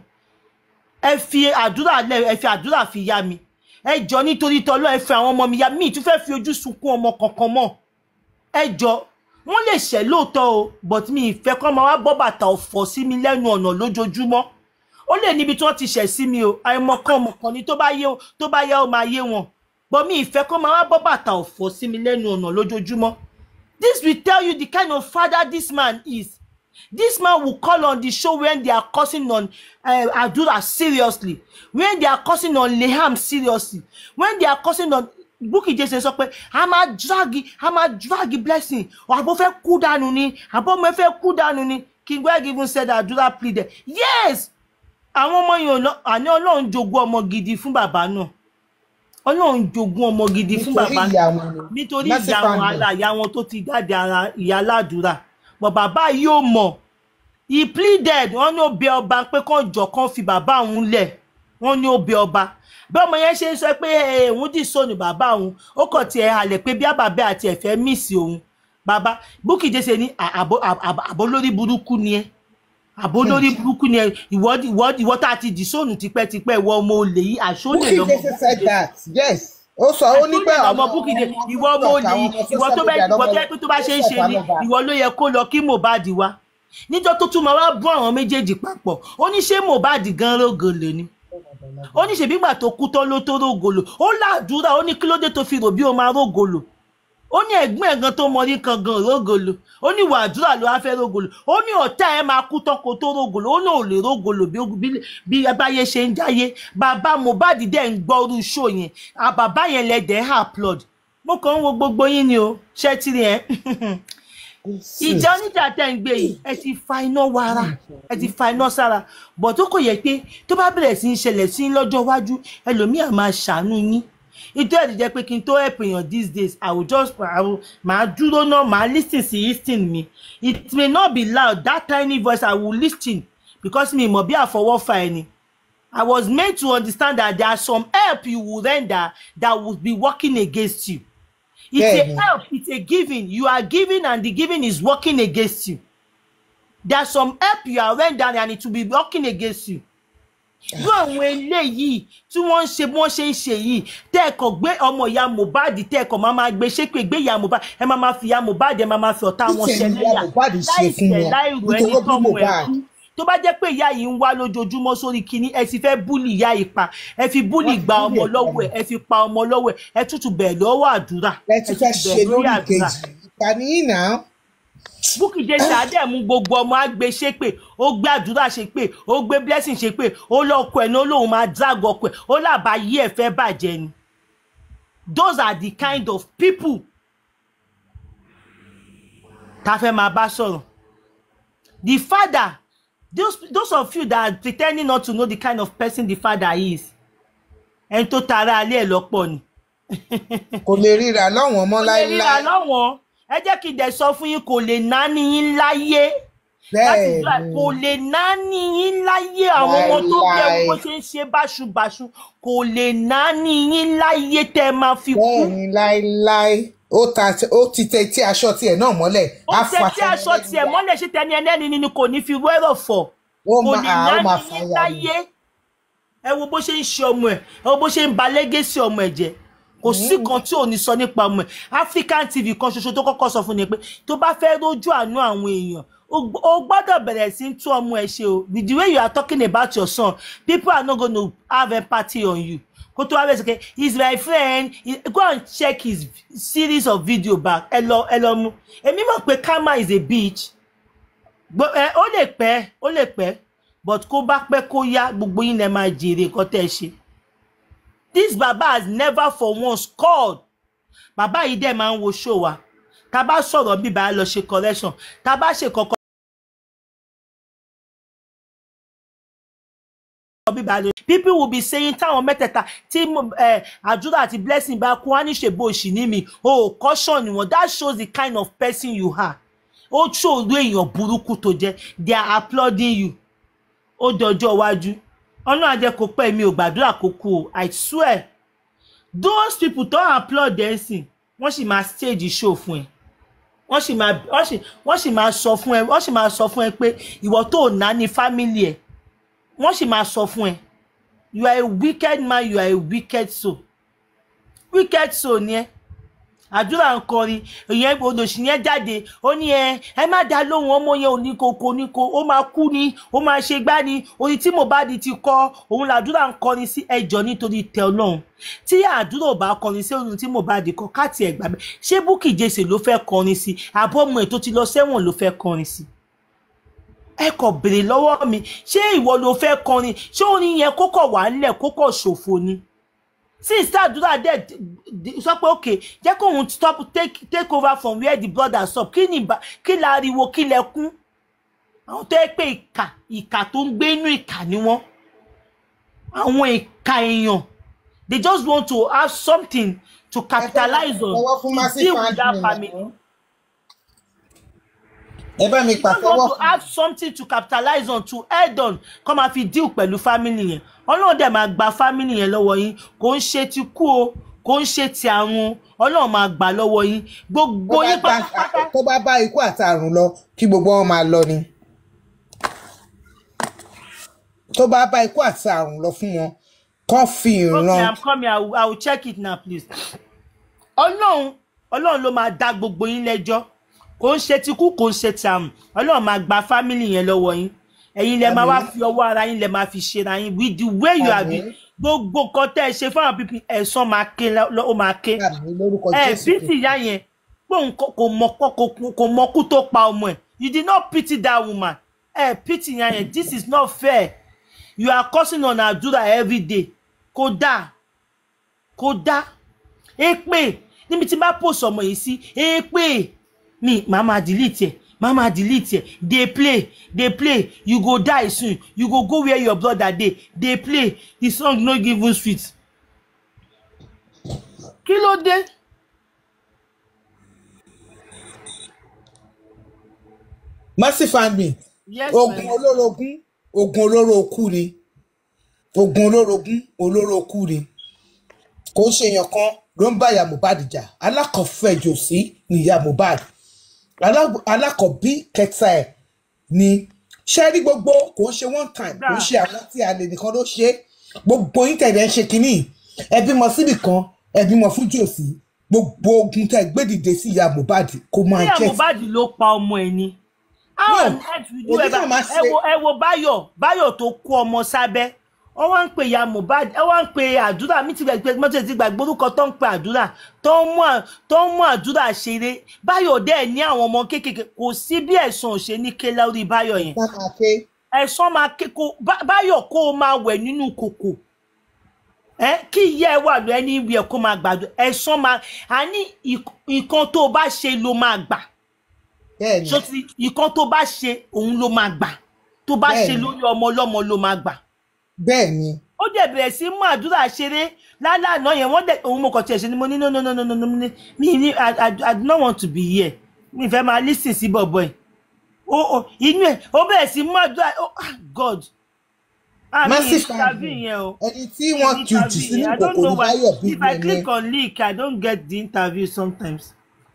ẹ fi àdúrà lẹ ẹ fi àdúrà fi yá mi ẹjọ́ nítorí tọlọ́run ẹ fi àwọn ọmọ mi yá mi tún fẹ́ fi ojú sunkún ọmọ kankan mọ́ ẹjọ́ wọ́n lè ṣẹ̀ lóòótọ́ o but mi ìfẹ́ kọ́ máa wá bọ́ bàtà ọ̀fọ̀ sí mi lẹ́nu ọ̀nà lójoojúmọ́ ó lè níbi tí wọ́n ti ṣẹ̀ sí mi o àìmọ̀kan ọmọkan ni tó bá yé tó bá yá ó máa yé wọn but mi ìfẹ́ kọ́ máa wá bọ́ bàtà ọ̀fọ̀ sí mi lẹ́nu ọ̀nà lójoojúmọ́ This will tell you the kind of father this man is. This man will call on the show when they are cursing on uh, Adura seriously, when they are cursing on Leham seriously, when they are cursing on Bukky Jesse sọ pé a máa drag a máa drag blessing àbọ̀ fẹ́ kú dànù ni àbọ̀ ọmọ ẹ fẹ́ kú dànù ni King Greg even said Adura pleaded yes àwọn ọmọ yìí ò lọ àní Ọlọ́run jogún ọmọ gidi fún bàbá náà Ọlọ́run jogún ọmọ gidi fún nítorí bàbá ìyá wọn ni nítorí Mercy ìyá wọn Fandom. ara ìyá wọn tó ti jáde ara ìyá aládùúrà but bàbá yìí ò mọ̀ he pleaded wọ́n ní ó bẹ ọba pé kán jọ kán fi bàbá òun lẹ̀ wọ́n ní ó bẹ ọba bí ọmọ yẹn ṣe ń sọ pé "Eh, òun dì sóònù bàbá òun ó kàn tiẹ̀ halẹ̀ pé bí àbàbẹ́ àti ẹ̀fẹ́ míìsì òun bàbá Bukky Jesse ní "À- àbó àbó- àbó lórí burúkú ni ẹ àbó lórí burúkú ni ẹ ìwọ ìwọ ìwọ tá a ti dì sóònù tipẹ́tipẹ́ ìwọ ọmọ olè yìí àṣọlè Bukky lọmọ Jesse said that yes ó sọ ó ní pé àṣọlè lọmọ Bukky Jesse ìwọ ọmọ olè yìí ìwọ tó bẹ ìwọ tó yẹ pé tó bá ṣe ń ṣe ni ìwọ ló yẹ kó lọ kí Mohbad wá níjọ́ tó tún máa wá bọ́ àwọn méjèèjì papọ̀ ó ní ṣé Mohbad gan rógolè ni ó ní ṣèbí gbà tó kú tán ló tó rógolò ó ládùúrà ó ní kí ló dé tó fi rò bí ó máa rógolò ó ní ẹ̀gbọ́n ẹ̀gan tó mọ ní kan gan rógolò ó ní ìwà àdúrà ló wá fẹ́ rógolò ó ní ọ̀tá ẹ̀ máa kú tán kó tó rógolò ó náà ò lè rógolò bí bí- bí abáyé ṣe ń jáyé bàbá Mohbad dẹ̀ ń gbọ́rú ṣó yẹn à bàbá yẹn lẹ́dẹ̀ẹ́ upload mo kàn ń wo gbogbo yín ni o ṣé tí ẹ ìjà oníjà tẹ̀ ń gbé yìí ẹ ti fa iná wara ẹ ti fa iná sára bọ̀ tó kò yẹ pé tó bá bẹ̀rẹ̀ sí í ṣẹlẹ̀ sí lọ́jọ́ iwájú ẹlòmíà máa ṣàánú yín ìjọ ẹ̀dì jẹ́ pé kí n tó help èèyàn these days i will just I will, màá dúró náà màá lis ten sí listing mi it may not be loud that tiny voice i will lis ten because mi mọ̀ bí àfọwọ́fà ẹni i was made to understand that there are some help you will render that will be working against you it's Bẹ́ẹ̀ni. a help it's a giving you are giving and the giving is working against you there's some help you are rendering and it will be working against you irú àwọn eléyìí tí wọ́n ń ṣe bí wọ́n ṣe ń ṣe yìí tẹ́ẹ̀kọ̀ gbé ọmọ ìyá Mohbad tẹ́ẹ̀kọ̀ máa máa gbé ṣépè gbé ìyá Mohbad ẹ máa máa fi ìyá Mohbad ẹ máa máa fi ọ̀tá wọn Ìṣẹ̀lẹ̀ ṣẹlẹ́yà ìyá Mohbad ṣe fún wọn láìrò ẹni nítorí ó bí tọ́mọ ẹ̀ Mohbad. kú tó bá jẹ́ pé ìyá yìí ń wá lójoojúmọ́ sórí kinní ẹ ti fẹ́ búlì ìyá yìí pa ẹ fi búlì Wọ́n ti gba búlì ọmọ ẹ̀ lọ́wọ́ ẹ̀ ẹ fi pa ọmọ lọ́wọ́ ẹ̀ ẹ tútù bẹ̀rẹ̀ lọ́wọ́ àdúrà ẹ ti fẹ́ tútù ṣe bẹ̀rẹ̀ lórí àdúrà. kejì ìkànnì yìí náà Bukky Jesse àdẹ̀mú gbogbo ọmọ àgbẹ̀ ṣe pé ó gbé àdúrà ṣe pé ó gbé blessing ṣe pé ó lọ́kọ ẹ̀ ní ó lóun máa drag ọkọ ẹ̀ ó làbá yí ẹ̀ fẹ́ bàjẹ́ ni those are the kind of people tá a fẹ́ máa bá sọ̀rọ̀ the father those, those of you that are pretending not to know the kind of person the father is ẹni tó tara alẹ́ ẹ̀ lọ́pọ̀ ni kò lè ríra lọ́wọ́n mọ́ kò lè ríra láéláé lọ́wọ́n ẹ jẹ́ kí n dẹ̀ sọ fún yín kò lè náání yín láyé láti bẹ́ẹ̀ gbà ni kò lè náání yín láyé àwọn ọmọ tó bí ẹ Láéláé. bó ṣe ń ṣe báṣubàṣu kò lè náání yín láyé tẹ́ ẹ máa fi kú bẹ́ẹ̀ ni láéláé ó ta ó ti tẹ tí aṣọ tiẹ̀ náà mọ́lẹ̀ ó á tẹ fa tí aṣọ tiẹ̀ mọ́lẹ̀ sí tẹni ẹlẹ́ni ni kò ní fi wẹ́rọ̀ fọ̀ ó kò máa lè á ó máa náání fàyà yín ni. láyé ẹ wo bó ṣe ń ṣe ọmọ ẹ ẹ wo bó ṣe ń ba lẹ́gẹ̀sì ọmọ ẹ jẹ kò sí kan tí ò ní sọ nípa ọmọ ẹ African TV kan ṣoṣo tó kọ́kọ́ sọ fún ni pé tó bá fẹ́ rójú àánú àwọn èèyàn o gb- o gbọ́dọ̀ bẹ̀rẹ̀ sí í tún ọmọ ẹ ṣe o with the way you are talking about your son people are not gonna have empathy on you kó tó wá bẹ̀rẹ̀ sí pé he is my friend He- go and check his series of video back ẹ lọ ẹ lọ mú èmi mọ̀ pé karma is a bitch Gbo- ẹ, ó lè pẹ́ ó lè pẹ́ but kó bá pẹ́ kó yá gbogbo yín lẹ máa jèrè nǹkan tẹ́ ẹ ṣe this baba has never for once called bàbá yìí dẹ̀ máa ń wo show wa tá a bá sọ̀rọ̀ bíbá a lọ ṣe correction tá a bá ṣe kọ̀ọ̀kan bíbá a lọ people will be saying táwọn mẹ́tẹ̀ẹ̀ta tí mo- eh, àdúrà àti blessing bá kú wá ní ṣèbó òṣì ní mi o ò caution wọn that shows the kind of person you are ó ṣòro èèyàn burúkú tó jẹ́ they are applauding you ó dọjọ́ iwájú ọlọ́run àjẹ kò pẹ́ mi ò gbàdúrà kó kú o i swear those people tó applaud ẹ̀ sìn wọ́n sì máa stage show fún ẹ wọ́n sì máa wọ́n sì wọ́n sì máa sọ fún ẹ wọ́n sì máa sọ fún ẹ pé ìwọ tó ná ní family ẹ wọ́n sì máa sọ fún ẹ you are a wicked man you are a wicked soul wicked soul ni ẹ àdúrà ń kọrin ìyẹn olòṣì yẹn jáde ó ní ẹ ẹ má dá lóhùn ọmọ yẹn ò ní koko ní ko ó máa kú ni ó máa ṣe gbá ni orin tí Mohbad ti kọ òun làdúrà ń kọrin sí ẹjọ́ nítorí tẹ Ọlọ́run tí àdúrà ò bá kọrin sí orin tí Mohbad kọ káàtì ẹgbà bẹ ṣé Bukky Jesse ló fẹ́ kọrin sí àbọ̀ ọmọ ẹ̀ tó ti lọ sẹ́wọ̀n ló fẹ́ kọrin sí ẹ kò béèrè lọ́wọ́ mi ṣé ìwọ ló fẹ́ kọrin ṣé orin yẹn kókò wà nílẹ̀ kókò ṣòfò ni since àdúrà dẹ sọ pé ok jẹ́ kó òun stop take take over from where the brother stop kí ni ìbá- kí la ariwo kí lẹ kún àwọn tó yẹ pé ìkà ìkà tó ń gbé inú ìkà ni wọ́n àwọn ìkà èèyàn they just want to have something to capitalize on Ọwọ́ fún to massive deal with that admin family náà. ẹ bá mi you don't pàtẹ́wọ́ want to fún have something to capitalize on to head on kọ́ máa fi deal pẹ̀lú family yẹn ọlọ́run dẹ̀ máa gba family yẹn lọ́wọ́ yín kò ń ṣe ti kú o kò ń ṣe ti àrùn ọlọ́run máa gbà lọ́wọ́ yín gbogbo tó bá yín bá pátápátá tó bá bá ikú àti àrùn lọ kí gbogbo wọn máa lọ ni tó bá bá ikú àti àrùn lọ fún wọn kán fi okay ìran i'm coming i will, I will check it now please ọlọ́run ọlọ́run ló máa dá gbogbo yín lẹ́jọ́ kò ń ṣe ti kú kò ń ṣe ti àrùn ọlọ́run máa gba family yẹn lọ́wọ́ yín ẹ̀yin lẹ máa wá Àmín. fi ọwọ́ ara yín lẹ máa fi ṣera yín with the way you have Àmín. been gbogbo nǹkan tẹ́ ẹ ṣe fún àwọn pípín ẹ̀san máa ké lọ́- ó máa ké àmì lórúkọ ẹ jésù pity ìyá yẹn pé òun kò kò mọ kò kò- kò mọ kú tó pa ọmọ ẹ you did not pity that woman ẹ pity ìyá yẹn this is not fair you are cursing on àdúrà every day kò dáa kò dáa èpè níbi tí n bá post ọmọ yìí sí èpè mi màá máa delete ẹ màá máa delete ẹ dey play dey play you go die soon you go go where your brother dey dey play the song no give you sweet kí ló dé. mercy family yes ogun my olórogún ogun olóró okú ni ogun olórogún olóró okú ni kò ń ṣe èèyàn kan ló ń bá ìyá mohbad jà alákọ̀ọ́fẹ̀jò sí ni ìyá mohbad Alá- alákọ̀ọ́bí kẹta ẹ̀ ni ṣé rí gbogbo kò ń ṣe one time kò ń ṣe àwọn tí a lè nìkan ló ṣe é. gbogbo yín tẹ̀lé ń ṣe kínní ẹ bímọ síbì kan ẹ bímọ fún jòsí gbogbo ogun tẹ gbé dìde sí ìyá mohbad kó máa bóyá jẹ́ mohbad ló pa ọmọ ẹ ni how No, on earth will you èmi ever náà máa ẹ ṣe- wo ẹ wo báyọ̀ báyọ̀ tó kó ọmọ sábẹ́ wọ́n wá ń pè ya mohbad ẹ wá ń pè àdúrà mi ti gbàgbé mọ́tò ti gbàgbé orúkọ tó ń pè àdúrà tó ń mú à- tó ń mú àdúrà ṣeré báyọ̀ dẹ̀ ní àwọn ọmọ kéékèèké kò sí bí ẹ̀sùn ò ṣe ní ké lórí báyọ̀ yẹn ká máa ké ẹ̀sán máa ké kó Bá- báyọ̀ kó o máa wẹ̀ nínú kòkò ẹ kí ìyá ẹ wà lọ ẹni ìwé ẹ kó máa gbàdúrà ẹ̀sán máa a ní ìk- nǹkan tó o bá ṣe ló máa gbà bẹ́ẹ̀ ni so ti nǹkan tó bá ṣe òun ló máa gbà tó bá ṣe Bẹ́ẹ̀ni. lórí ọmọ ọlọ́mọ ló máa gbà bẹ́ẹ̀ ni ó dẹ̀ bẹ̀rẹ̀ sí mú àdúrà ṣeré lálàánà yẹn wọ́n dẹ̀ òun mo kàn tiẹ̀ ṣe ni mo ní no no no no no no mi mi ní I, I, I do not want to be here mi fẹ́ máa lis ten sí bọ̀bọ̀ ẹ̀ ó ó inú ẹ̀ ó bẹ̀rẹ̀ sí mú àdúrà ó ah God ah mi Massive interview family. yẹn o ẹni tí wọ́n ju jù sínú I don't kòkò know ní why báyọ̀ if I bílíọ̀nù click yẹn on link I don't get the interview sometimes.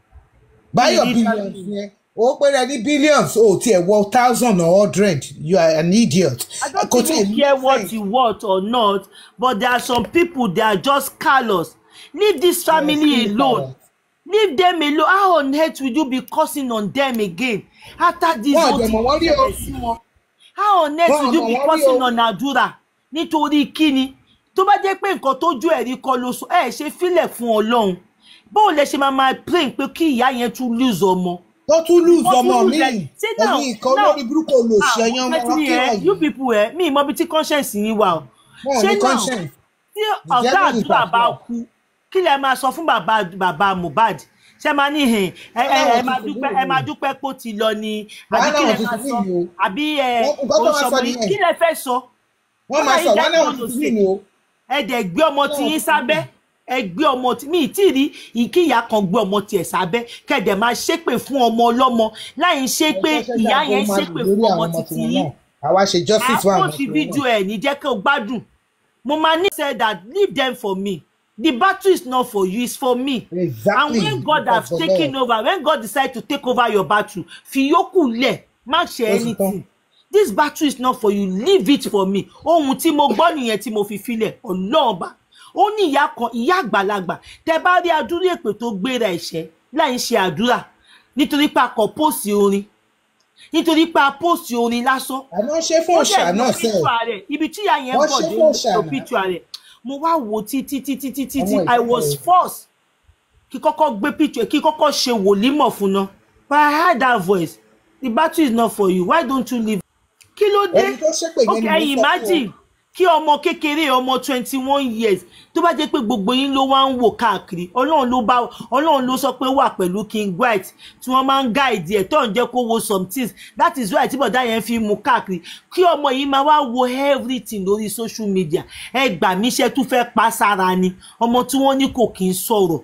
báyọ̀ ní bílíọ̀nù interview. yẹn ó péré ní billions ó tiẹ̀ wọ thousand or hundred you are an idiot. I don't Kò tiẹ̀ even ní care what sense. you want or not, but there are some people they are just callous. Leave this family Yes, alone. Leave them alone. How on earth will you be cursing on them again after this Wọ́n whole àjẹmọ̀ thing wọ́n rí o. ṣẹlẹ̀ sí wọn? How on earth Wọ́n will you àmọ̀ be wọ́n rí cursing o. on àdúrà nítorí kíni? Tó bá jẹ́ pé nǹkan tójú ẹ̀rí kọ́ ló sọ, ẹ ṣe fílẹ̀ fún Ọlọ́run. Báwo lẹ ṣe máa máa pray pé kí ìyá yẹn tún lose ọmọ? tó tún lose Wọ́n tún ọmọ lose mi ẹ̀. Ṣé now- ẹ̀yin ìkan now- lórí burúkú olóòṣì ẹ̀yàn ọmọ Honestly, ọkẹ́ eh, you ọ̀yìn people ẹ mi ìmọ̀ ibi tí conscience yín wà o. wọn ò Ṣé ní now conscience tí ọ̀gá devil is àdúrà at bá work. kú kí lẹ máa sọ fún bàbá bàbá Mohbad ṣé máa ní hìn ẹ ẹ ẹ Ọlọ́run máa ti fi dúpẹ́ mí ẹ máa o. dúpẹ́ pé ó ti lọ ni àbí Wàhálà kí lẹ wọn ti máa fi sọ mí o. àbí ẹ Wọ́n- nǹkan tó máa sọ oṣọmọ yìí nìyẹn. kí lẹ fẹ́ sọ wọ́n máa sọ wọn náà wọ́n ti fi mí o ẹ dẹ̀ gbé ọmọ tí yín sábẹ́ ẹ gbé ọmọ tí mi tí ì rí ìkíyà kan gbé ọmọ tiẹ̀ sábẹ́ kẹ̀dẹ̀ máa ṣépè fún ọmọ ọlọ́mọ láì ṣe pé ìyá yẹn ṣépè fún ọmọ títí yín àwa ṣe justice fún àwọn àpò ti fídíò ẹ ní jẹ́ kí o gbádùn mo máa ní say that leave them for me the battle is not for you it's for me Exactly. and when God have For the taken Lord. over when God decide to take over your battle fi yókù lẹ̀ má ṣe Ó ti anything this battle is not for you leave it for me ohun tí mo gbọ́ nìyẹn tí mo fi filẹ̀ ọlọ́ọ̀ba ó ní ìyá kan ìyá àgbàlagbà tẹ bá rí adúrú èpè tó gbéra ẹ̀ṣẹ́ láì ṣe àdúrà nítorí pé a kọ póòsì orin nítorí pé a póòsì orin lásán àná ṣe fún ó òòṣà dẹ̀ náà lo sẹ́ẹ̀ picture rẹ̀ ibi tí ìyá yẹn Wọ́n bọ̀ ṣe dé fún òòṣà lo náà. picture rẹ̀ mo wá wò ó títí títí títí tí Àwọn I ìfẹ́ was rẹ̀. forced kí kọ́kọ́ gbé picture kí kọ́kọ́ ṣe wòlímọ̀ fún ná but I heard that voice the battle is not for you why don't you leave kí ló dé ẹni tó ṣépè yẹn ok ni mo sọ fún imagine kí ọmọ kékeré ọmọ twenty one years tó bá jẹ́ pé gbogbo yín ló wá ń wò káàkiri ọlọ́run ló bá ọlọ́run ló sọ pé wà pẹ̀lú king white tí wọ́n máa ń guide ẹ̀ tó ń jẹ́ kó wo some things that is why tí bọ̀dá yẹn fi mú káàkiri kí ọmọ yìí máa wá wo everything lórí social media ẹ gbà mí iṣẹ́ tún fẹ́ pa sára ni ọmọ tí wọ́n ní kò kí ń sọ̀rọ̀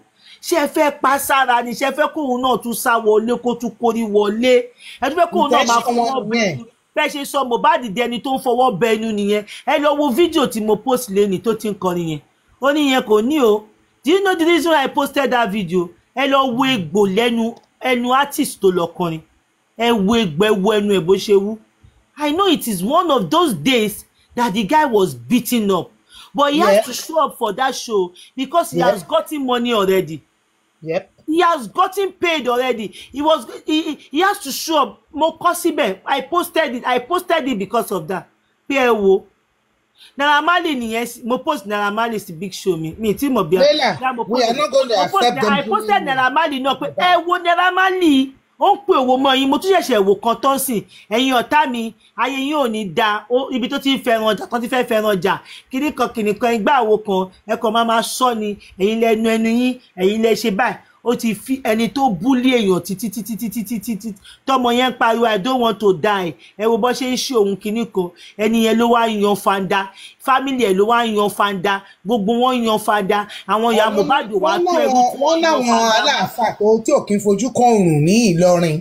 ṣé ẹ fẹ́ pa sára ni ṣé ẹ fẹ́ kóun náà tún sá wọlé kó tún kórí wọlé ẹ tún fẹ́ kóun náà máa Intention wọn fọwọ́ nìyẹn. bẹnu bẹ́ẹ̀ ṣe sọ Mohbad dẹni tó ń fọwọ́ bẹnu nìyẹn ẹ lọ wo fídíò tí mo post lẹ́nìí tó ti ń kọrin yẹn ó ní yẹn kò ní o do you know the reason why I posted that video ẹ lọ wo egbò lẹ́nu ẹnu artist tó lọ kọrin ẹ wo egbò ẹ wo ẹnu ẹ bó ṣe wú I know it is one of those days that the guy was beaten up but he Yeah. has to show up for that show because he Yeah. has gotten money already Yep. he has gotten paid already he was he, he, he has to show up mo kọ síbẹ̀ i posted it i posted it because of that pé ẹ wo naira marley nìyẹn sí- mo post naira marley sí big show mi mi tí mo bí Leila, Yeah, mo we post are not going to mo post accept them i posted doing- naira marley náà pé ẹ wo naira marley ó ń pè owó mọ́ yín mo tún ṣẹ̀ṣẹ̀ wò kan tó ń sìn ẹ̀yin ọ̀tá mi ayé yín ò ní da ó ibi tó ti ń fẹ́ràn ọjà kan ti fẹ́ fẹ́ràn ọjà kíní kan kìnì kan igbá àwo kan ẹ kàn máa máa sọ ni ẹ̀yin lẹ nu ẹnu yín ẹ̀yin lẹ ṣe báyìí ó ti fi ẹni tó búlé èèyàn títí títí títí títí títí tọmọ yẹn ń pariwo i don't want to die ẹ wo bó ṣe ń ṣe òun kinní kan ẹni yẹn ló wá yan fanda family ẹ ló wá yan fanda gbogbo wọn yan fanda àwọn ìyá Mohbad wá Wọ́n tó ẹrú láwọn- tí wọ́n wọ́n yan láwọn fanda. aláàfáà tó tí ò kí ń fojú kan òrùn ní Ìlọrin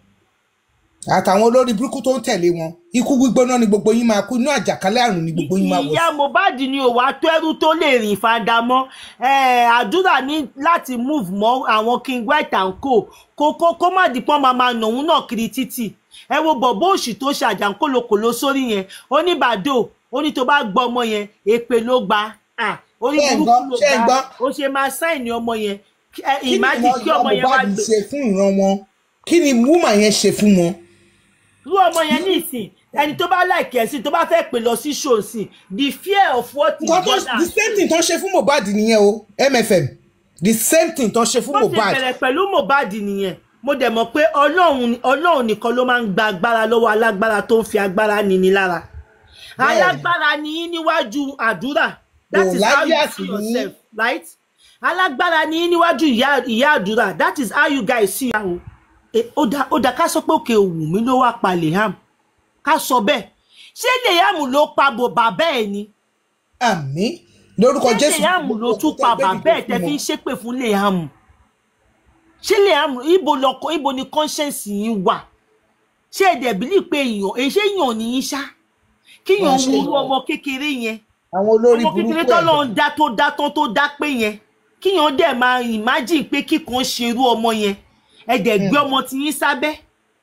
àtàwọn olórí burúkú tó ń tẹ̀lé wọn ikú gbígbóná ni gbogbo yín máa kú inú àjàkálẹ̀ àrùn ni gbogbo yín máa wọ̀ ìyá Mohbad ni ò wá tó ẹrú tó lè rìn fada mọ́ Eh, àdúrà ní láti move mọ́ àwọn king white and co kó kó kó má di pọ́n máa máa nàún náà kiri títì ẹ wo bọ̀bọ́ òṣì tó ṣe àjàǹkólokòló sórí yẹn ó ní bàdó ó ní tó bá gbọ́ ọmọ yẹn èpè ló gba Ah, orí Ṣé ẹ̀ ń burúkú gbọ́? ló Ṣé ẹ̀ ń gba gbọ́? ó ṣe máa sáìnì ọmọ yẹn Kí- ẹ, kí ni imagine ìwọ kí ìyá ọmọ yẹn wá Mohbad gbé ṣe fún ìran wọn kí ni wúmà yẹn ṣe fún wọn irú ọmọ yẹn ní ìsìn ẹni tó bá láìkí ẹ̀ sí tó bá fẹ́ pè lọ sí ṣòsìn the fear of what is nǹkan tó gonna the same thing tó ń ṣe fún Mohbad nìyẹn o MFM the same thing tó ń ṣe fún bó ti Mohbad bẹ̀rẹ̀ pẹ̀lú Mohbad nìyẹn mo dẹ̀ mọ̀ pé ọlọ́run ọlọ́run nìkan ló máa ń gba agbára lọ́wọ́ alágbára tó ń fi agbára nini lára Bẹ́ẹ̀ni. alágbára ni yín níwájú àdúrà that Kò is how you láyé see àti yín. yourself right alágbára ni yín níwájú ìyá ìyá àdúrà that is how you guys see am Eh, ó dá ó dá ká sọ pé òkè òwú mi ló wá pa Liam ká sọ bẹ́ẹ̀ ṣé Liam ló pa bò bàbá ẹ̀ ni àmín lórúkọ ṣé Jésù Liam ló tún pa bàbá ẹ̀ tẹ́ fi ń ṣépè fún Liam ṣé Liam ibo lọkọ ibo ni conscience yín wà ṣé ẹ dẹ̀ bílí pé èèyàn èyí ṣé èèyàn ní í ṣá kíyàn Wọ́n ṣe wúrú èèyàn. ọmọ kékeré yẹn àwọn olórí ọmọ burúkú kékeré ẹ̀ tọ́lọ́run dá tó dá tán tó dá pé yẹn kíyàn dẹ̀ máa imagine pé kíkan ṣerú ọmọ yẹn ẹ dẹ̀ gbé ọmọ tí yín sábẹ́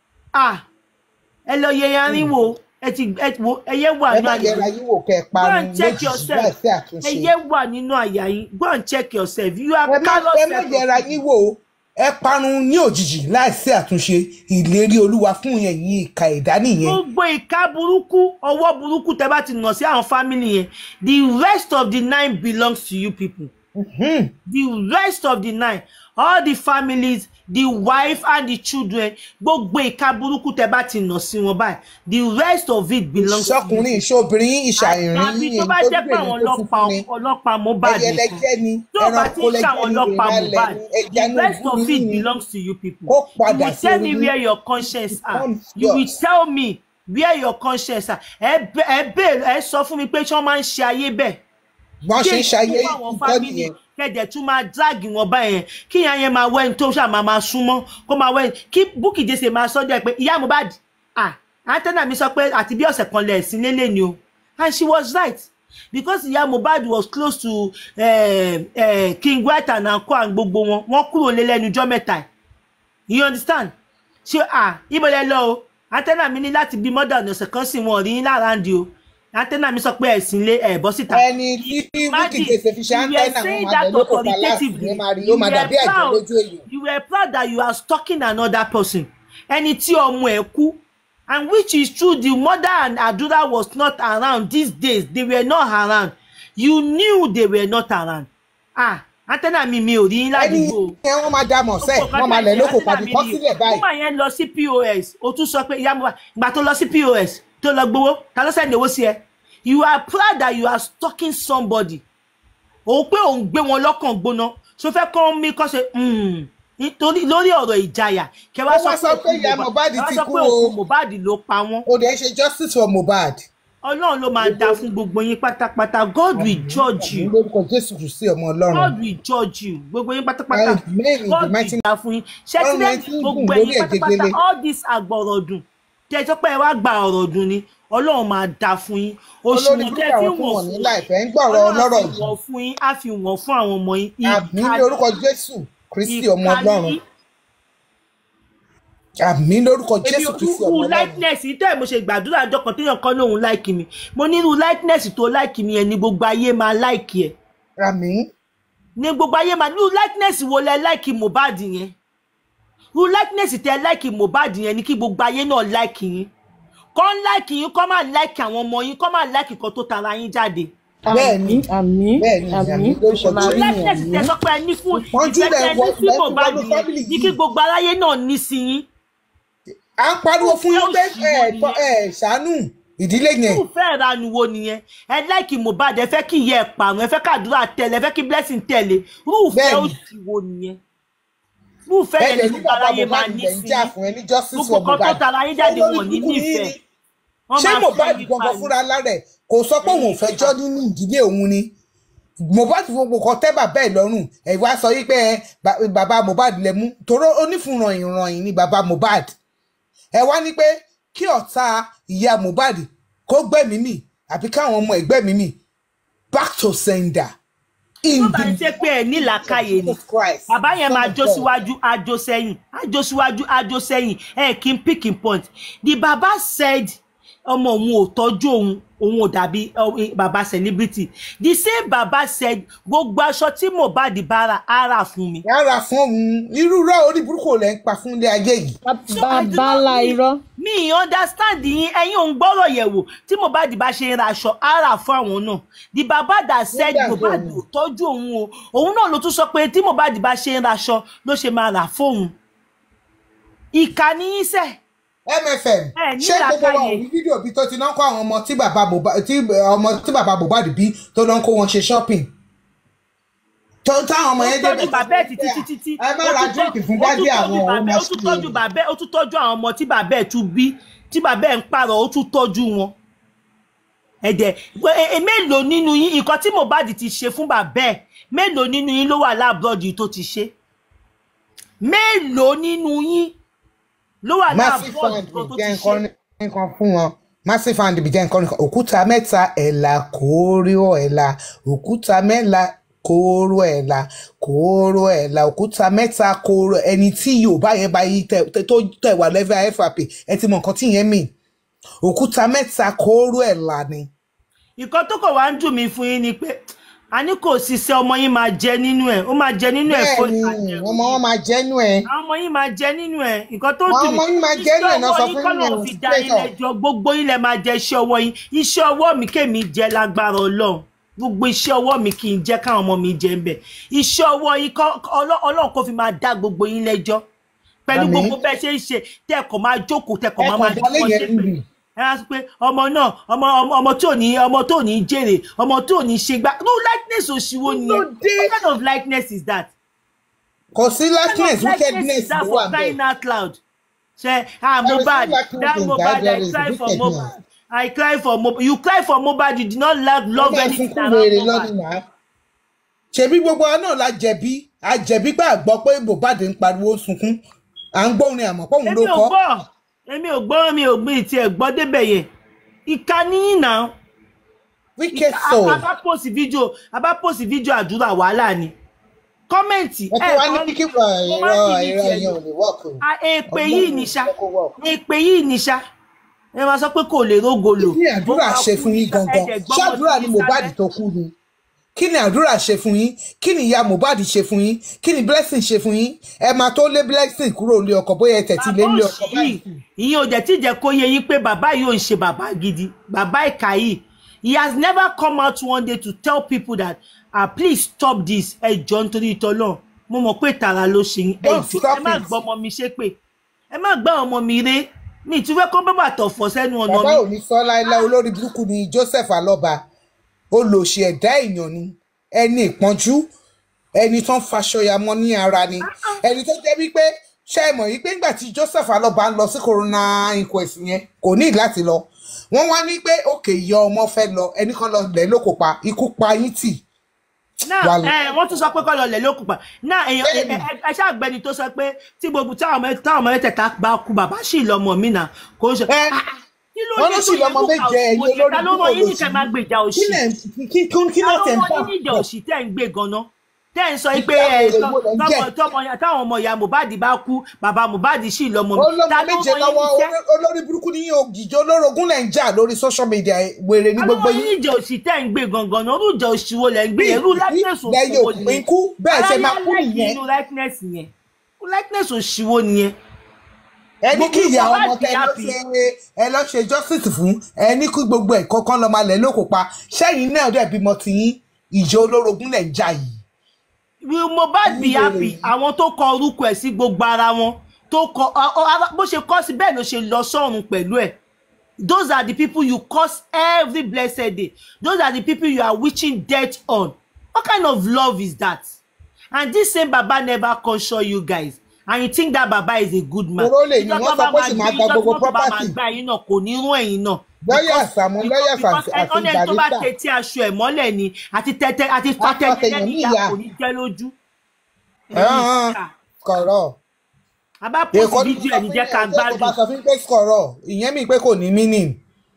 ah ẹ lọ yẹ yarin wo ẹ ti ẹ wo ẹyẹ wà ẹ ní má àyè yẹra yín wò kẹ ẹ go parun and check lójijì yourself láì sí àtúnṣe ẹyẹ wà nínú àyà yín go and check yourself you are ẹ má callous ẹ má yẹra yín wò ó. ẹ parun ní òjijì láì sí àtúnṣe ìlérí olúwa fún yẹn yìí ìka ẹ̀dá nìyẹn gbogbo ìka burúkú ọwọ́ burúkú tẹ́ bá ti nà sí àwọn family yẹn the rest of the nine belongs to you people Mhm. the rest of the nine all the families the wife and the children gbogbo ìka burúkú tẹ́ bá ti nà sí wọn báyìí the rest of it belongs to you ìṣọkùnrin ìṣobìnrin ìṣàìrìn àbí tó bá jẹ́ pé àwọn ọlọ́pàá ọlọ́pàá Mohbad ẹyẹ nìkan lẹjẹ ni tó bá ti ẹranko ń ṣe àwọn lẹjẹ ni ọlọ́pàá ìrìnàlẹ Mohbad ni ẹja the ní rest of it ìbúrú ni belongs to you people Kó you padà will tell me sórí- where your conscience are Becomes you will yours. tell me where your conscience are ẹ bẹ ẹ bẹ ẹ sọ fún mi pé ṣé wọ́n máa ń ṣe ayé bẹ́ẹ̀ wọn ṣe ń ṣayé fún àwọn nǹkan family nìyẹn kẹ̀dẹ̀ tún máa drag wọn báyẹn kí ìyá yẹn máa wẹ́ni tó ṣáà máa máa súnmọ́ kó máa wẹ́ni kí Bukky Jesse máa sọ́jọ́ ẹ̀ pé ìyá Mohbad ah antenna mi sọ pé àti bí ọ̀sẹ̀ kan lẹ̀ sí lélẹ̀ ni o and she was right because ìyá Mohbad was close to uh, uh, King White and Anko and gbogbo wọn wọ́n kúrò lé lẹ́nu ọjọ́ mẹ́ta you understand ṣé ah ibo lẹ lọ o antenna mi ní láti bí mọ́dà ọ̀sẹ̀ kan sì wọ́n rí yín lára ń di o antenna mi sọ pé ẹ̀sìn lé ẹ̀ bọ́ síta ẹni tí Bukky Jesse fi ṣe àńtẹ́nà wọn máa lẹ lóko palace ní máa rí ó máa dàbí àjẹ́ lójú èèyàn you were proud that you are stalking another person ẹni tí ọmọ ẹ̀ kú and which is true the mother and Adura was not around these days they were not around you knew they were not around ah antenna mi mi ò rí yín ẹni ládùúgbò yẹn wọn máa dá mọ̀ sẹ́ wọn máa lẹ lóko pàdé kọ́ sílẹ̀ báyìí woman yẹn lọ sí pos o tún sọ pé ìyá Mohbad ìgbà tó lọ sí pos tó lọ gbowó ta ló sẹ́ni owó sí ẹ you are proud that you are stalking somebody òun pé òun gbé wọn lọ́kàn gbóná so fẹ́ kọ́ mí kọ́ ṣe mm, nítorí lórí ọ̀rọ̀ ìjayà kẹ wá Ó wá sọ pé ìyá Mohbad ẹ wá ti sọ kú pé o. òkú Mohbad ló pa wọ́n ó dẹ̀ ṣe justice for Mohbad ọlọ́run ló máa dá fún gbogbo yín pátápátá god will judge Àmín you lórúkọ jésù kristi ọmọ ọlọ́run god will judge you gbogbo yín pátápátá Amen in the god mighty will dá fún yín ṣé tí Ọlọ́run lẹ́yìn ẹtí ń gbogbo gùn ẹ̀yin lórí ẹ̀ pátápátá gegele. all this àgbọ̀rọ̀dùn tẹ́ ẹ sọ pé ẹ wá gba ọ̀rọ̀ dùn ni ọlọ́run máa dá fún yín olórí òṣùwọ̀n burúkú tẹ́ ẹ fi àwọn tó wọ̀n wọ̀n ní fún láìpẹ́ ń gbọ̀rọ̀ ọlọ́run ọlọ́rọ̀ fi yìí wọ̀n fún yín á fi wọ̀n fún àwọn ọmọ yín àmì lórúkọ jésù kristi ọmọ ìka ọlọ́run yín àmì lórúkọ èmi jésù ò kristi irú ọmọ ọlọ́run likeness yìí tẹ́ ẹ̀ mo ṣe gbàdúrà ọjọ́ kan téèyàn kan lóun láìkì mi mo ní irú likeness tó láìkì mi yẹn ni gbogbo ayé máa láìkì ẹ̀ àmì ní gbogbo ayé máa irú likeness wo lẹ láìkì Mohbad yẹn irú likeness tẹ láìkì Mohbad yẹn ni kí gbogbo ayé náà láìkì yín kọ́ ń láìkì yín kọ́ máa láìkì àwọn ọmọ yín kọ́ máa láìkì kan tó tara yín jáde bẹ́ẹ̀ ni àmì bẹ́ẹ̀ ni àmì àmì lórúkọ máa rí jésù likeness tẹ sọ pé ẹ ní fún Ìpọ́njú ìfẹ́ lẹ tẹ wọ- ní sí lẹ fi Mohbad wọnú yẹn family ní yìí. kí gbogbo aráyé náà ní sí yín à ń pariwo fún yín pé Ìfẹ́ ẹ òṣì wo ẹ ṣàánú ìdílé yẹn irúfẹ́ ìranu wo nìyẹn ẹ láìkì Mohbad ẹ fẹ́ kí ìyá ẹ pààrọ̀ ẹ fẹ́ kàdúrà tẹ̀lé ẹ fẹ́ kí blessing tẹ̀lé irúfẹ́ Bẹ́ẹ̀ni. òṣì wo nìyẹn irúfẹ́ bẹ́ẹ̀ yẹn lè ni ní gbogbo bàbá aráyé máa mohbad ní lẹ̀ ń sí jà yín fún ẹ ní justice gbogbo for kan tó mohbad tara yín jáde Olórí wọn ní burúkú yín nífẹ̀ẹ́ ni. wọ́n ṣé máa mohbad fẹ́ yín gangan pa ni. fúnra lára ẹ̀ kò sọ pé òun ò fẹ́ jọ́ nínú ìdílé òun ni mohbad gbogbo kan tẹ́ bàbá ẹ̀ lọ́rùn ẹ̀ wá sọ wípé ẹ, ba- bàbá mohbad lẹ mú toró onífúnranyìn ranyìn ni bàbá mohbad ẹ wá ní pé kí ọ̀tá ìyá mohbad kó gbẹ̀mí mì àbí káwọn ọmọ ẹ̀ gbẹ̀mí mì back to sender in tó bá ń ṣe pé ẹ nílàákàyè ni Jesus Christ, bàbá yẹn Son máa of jó God. síwájú àjò sẹ́yìn àjò síwájú àjò sẹ́yìn ẹ kí n pick in point the baba said ọmọ òun ò tọ́jú òun òun ò dàbí eh, baba celebrity the same baba said gbogbo aṣọ tí Mohbad bá ra á rà fún mi. rárá fún òun irú rọ orí burúkú lẹ ń pa fún ilé ayé yìí So I do bàbá not ńlá mean- irọ́ mi ì understand yín ẹ̀yin òun gbọ́rọ̀ yẹ̀wò tí Mohbad bá ṣe ń ra aṣọ á rà fún àwọn náà the baba that said Nígbà tó Mohbad òun- ò tọ́jú òun o òun náà ló tún sọ pé tí Mohbad bá ṣe ń ra aṣọ ló ṣe máa rà fóun ìkà ni yín sẹ́ẹ̀. mfm Ẹ ní ṣé gbogbo wa ò làákàyè. rí fídíò bí tó ti náà kó àwọn ọmọ tí bàbá Mohbad tí ọmọ tí bàbá Mohbad bí tó náà kó wọn ṣe shopping tó táwọn ọmọ ó yẹn tọ́jú bàbá ẹ̀ títí títí tí ẹ má ó ra tún tọ́- drink fún ó dádì tún tọ́jú àwọn bàbá ọmọ ẹ̀, ó tún tọ́jú bàbá ẹ̀, ó tún tọ́jú àwọn ọmọ tí bàbá ẹ̀ tún bí tí bàbá ẹ̀ ń pààrọ̀ ó tún tọ́jú wọn ẹ̀dẹ̀ pé e- e- mélòó nínú yín nǹkan tí Mohbad ti ṣe fún bàbá ẹ̀ mélòó nínú yín ló wà láàbùrọ̀dì tó ti ṣe mélòó nínú yín ló wà massive láàbùrọ̀dì fund tó bí ti jẹ́ ṣe nǹkan nǹkan fún wọn massive fund bí jẹ́ nǹkan nǹkan òkúta mẹ́ta ẹ̀là kóró ẹ̀là òkúta mẹ́la kóró ẹ̀là kóró ẹ̀là òkúta mẹ́ta kóró ẹni tí yorùbá yẹn bá yí tẹ tẹ- tó tẹ̀ wà lẹ́fẹ̀ FRP ẹ ti mọ nǹkan tí yẹn mì òkúta mẹ́ta kóró ẹ̀là ni nǹkan tó kọ̀ wá ń dùn mí fún yín ni pé a ní kò ṣiṣẹ́ ọmọ yín máa jẹ nínú ẹ̀ ó máa jẹ nínú ẹ̀ bẹ́ẹ̀ fún ni ìtàjẹ̀rù ọmọ wọn máa jẹ́nu ẹ̀ àwọn ọmọ yín máa jẹ nínú ẹ nǹkan tó Àwọn dùn ọmọ yín máa jẹ nínú ẹ̀ náà sọ fún kọ́nà yín fi o, dá straight yín up. lẹ́jọ́ gbogbo yín lẹ máa jẹ iṣẹ́ ọwọ́ yín iṣẹ́ ọwọ́ mi kémi jẹ lágbára Ọlọ́run gbogbo iṣẹ́ ọwọ́ mi kì í jẹ́ káwọn ọmọ mi jẹ ń bẹ̀ iṣẹ́ ọwọ́ yín kọ́- kọ́- Ọlọ́- Ọlọ́run kò fi máa dá gbogbo yín lẹ́jọ́ pẹ̀lú Àmín. gbogbo bẹ́ẹ̀ ṣe ń ṣe tẹ́ẹ̀kọ́ máa jókòó tẹ́ẹ̀kọ́ máa Ẹ máa kàn dálé jókòó yẹn ṣépè rírì. ẹ á sọ pé ọmọ náà ọmọ ọmọ ọmọ tó ní ọmọ tó ní jèrè ọmọ tó ní ṣe gbá no likeness òṣìwò nìyẹn dé. what kind of likeness is that kò sí likeness What kind of wickedness is that ló for wà bẹ́ẹ̀. crying out loud ṣe ah There is no Mohbad likeness that in Mohbad that, there I is cry for wickedness. Mohbad I cry for Mohbad you cry for Mohbad you did not love love Ọba anything sunkún around wèrè Mohbad lọ́dún náà. ṣebí gbogbo wa náà la jẹ̀bi a jẹ̀bi pé àgbọ́ pé Mohbad ń pariwo sunkún à ń gbọ́ orin àmọ́ pọ́ùn ló èmi ò kọ́ gbọ́ èmi ò gbọ́ mi ò gbé ìtì ẹ̀ gbọ́ débẹ̀ yẹn ìkànnì yìí náà wicked soul abá post fídíò abá post fídíò àdúrà wàhálà ni kọ́mẹ̀ntì ẹ tó wá ní kíkí wọ ìrọ ìrọ yẹn ò lè wọ́ọ̀kù. èpè yìí ní ṣá Ọlọ́run ló work. èpè yìí ní ṣá ẹ máa sọ pé kò lè rógo lò kí ni àdúrà ṣe fún yín gangan ṣé àdúrà ni Mohbad tó kú ni kí ni àdúrà ṣe fún yín kí ni ìyá Mohbad ṣe fún yín kí ni blessing ṣe fún yín ẹ máa tó lé blessing kúrò lé ọkọ bóyá ẹ tẹ̀tí lé lé ọkọ báyìí. ìyẹn ò jẹ́ tí jẹ́ kó yé yín pé bàbá yìí ò ń ṣe bàbá gidi bàbá ìkà yìí he has never come out one day to tell people that ah please stop this ẹ jọ nítorí ìtọ́lọ́ mo mọ̀ pé tààrà ló ṣe yín ẹ Don't jọ stop ẹ má it. gbọ́ ọmọ mi ṣépè ẹ má gbọ́ ọmọ mi ré mi ì tún fẹ́ kó bàbà tọ̀fọ̀ sẹ́nu ọ̀nà bàbá mi ò ní sọ láéláé olórí burúkú ni Joseph Alọba olòṣì ẹ̀dá èèyàn ni ẹni ìpọ́njú ẹni tó ń faṣọyàmọ ní ara ni ẹni tó jẹ́ wípé ṣe é mọ̀ wípé nígbà tí Joseph Alọba ń lọ sí corona inquest yẹn kò ní láti lọ wọ́n wá ní pé òkè ìyá ọmọ fẹ́ lọ ẹnì kan lọ lẹ̀ lóko pa ikú pa yín tì náà Wà lọ. ẹ wọ́n tún sọ pé kọ́ lọ lẹ̀ lókùn pa náà èèyàn ẹ Bẹ́ẹ̀ni. ẹ- ẹ ṣàgbẹ́ni tó sọ pé tí gbogbo táwọn ọmọ táwọn ọmọ mẹ́tẹ̀ẹ̀ta bá kú bàbá sì lọ́mọ mi náà kò ń ṣe. Ẹ, Ah, ah, kí ló wọ́n dé ló tó sì yẹ lọ́mọ kó kà méje, ẹ̀yin òṣì olórí ta ló mọ púpọ̀ yín lòṣì. nìkan máa gbèjà òṣì kí lẹ̀ kí kí kí ló ta tẹ̀ ló ń mọ fà yín níjà òṣì tẹ́ ń gbé ganan tẹ́ ń sọ pé Ìjà ẹ òṣì wo lẹ ń jẹ? tọmọ tọmọ ya- táwọn ọmọ ìyá Mohbad bá kú bàbá Mohbad sì lọ́mọ mi olórí ta ló méje mọ lọ́wọ́ yín níṣẹ́ oló- olórí burúkú ní ògìjọ olórogún lẹ̀ ń jà lórí social media wèrè ní ta ló gbogbo mọ yín yín níjà òṣì tẹ́ ń gbé gangan náà orú ìjà òṣì wo lẹ̀ ń gbé yẹn irú likeness lẹ́yìn òṣì wo òpin kú bẹ́ẹ̀ ṣe máa kú nìyẹn inú likeness yẹn irú likeness òṣì wo nìyẹn ẹni kí gbogbo ìyá Mohbad ọmọ be tẹ lọ happy. ṣe ẹ lọ ṣe justice fún ẹni kí gbogbo ẹ̀ kọ́kọ́ lọ máa lẹ̀ lóko pa sẹ́yìn náà dẹ̀ bímọ tiyín ìjọ olórogún lẹ̀ ń jà yìí will Mohbad be Níbo happy lèyí? àwọn tó kọ orúkọ ẹ̀ sí gbogbo ara wọn tó kọ ọ- ọ- ara- bó ṣe kọ sí bẹ́ẹ̀ ló ṣe lọ sọ́run pẹ̀lú ẹ̀ those are the people you curse every blessed day those are the people you are wishing death on what kind of love is that and this same baba never console you guys and you think that baba is a good man Oró lè ní, Ìjọ wọ́n tó sọ bá pé ó sì máa máa gbé- gba ìjọ tí gbogbo wọ́n bá máa property. gba yín náà kò ní rún ẹ̀yin náà lọ́yà Because- àsàmú lọ́yà because àti ọ̀nà ẹni tó bá barista tẹ́tí aṣọ ẹ̀ mọ́lẹ̀ ni àti tẹ́tẹ́ àti Apá fatẹ́tẹ́ tẹ̀yàn ní ní ìyá ìyá. kò ní jẹ́ lójú. Ẹ̀hán, kọ̀rọ̀ a bá post èkó ní fídíò ẹ̀ ní jẹ́ ká tó bá gbádùn sọ fún pé kọ̀rọ̀ ìyẹn mi pé kò ní meaning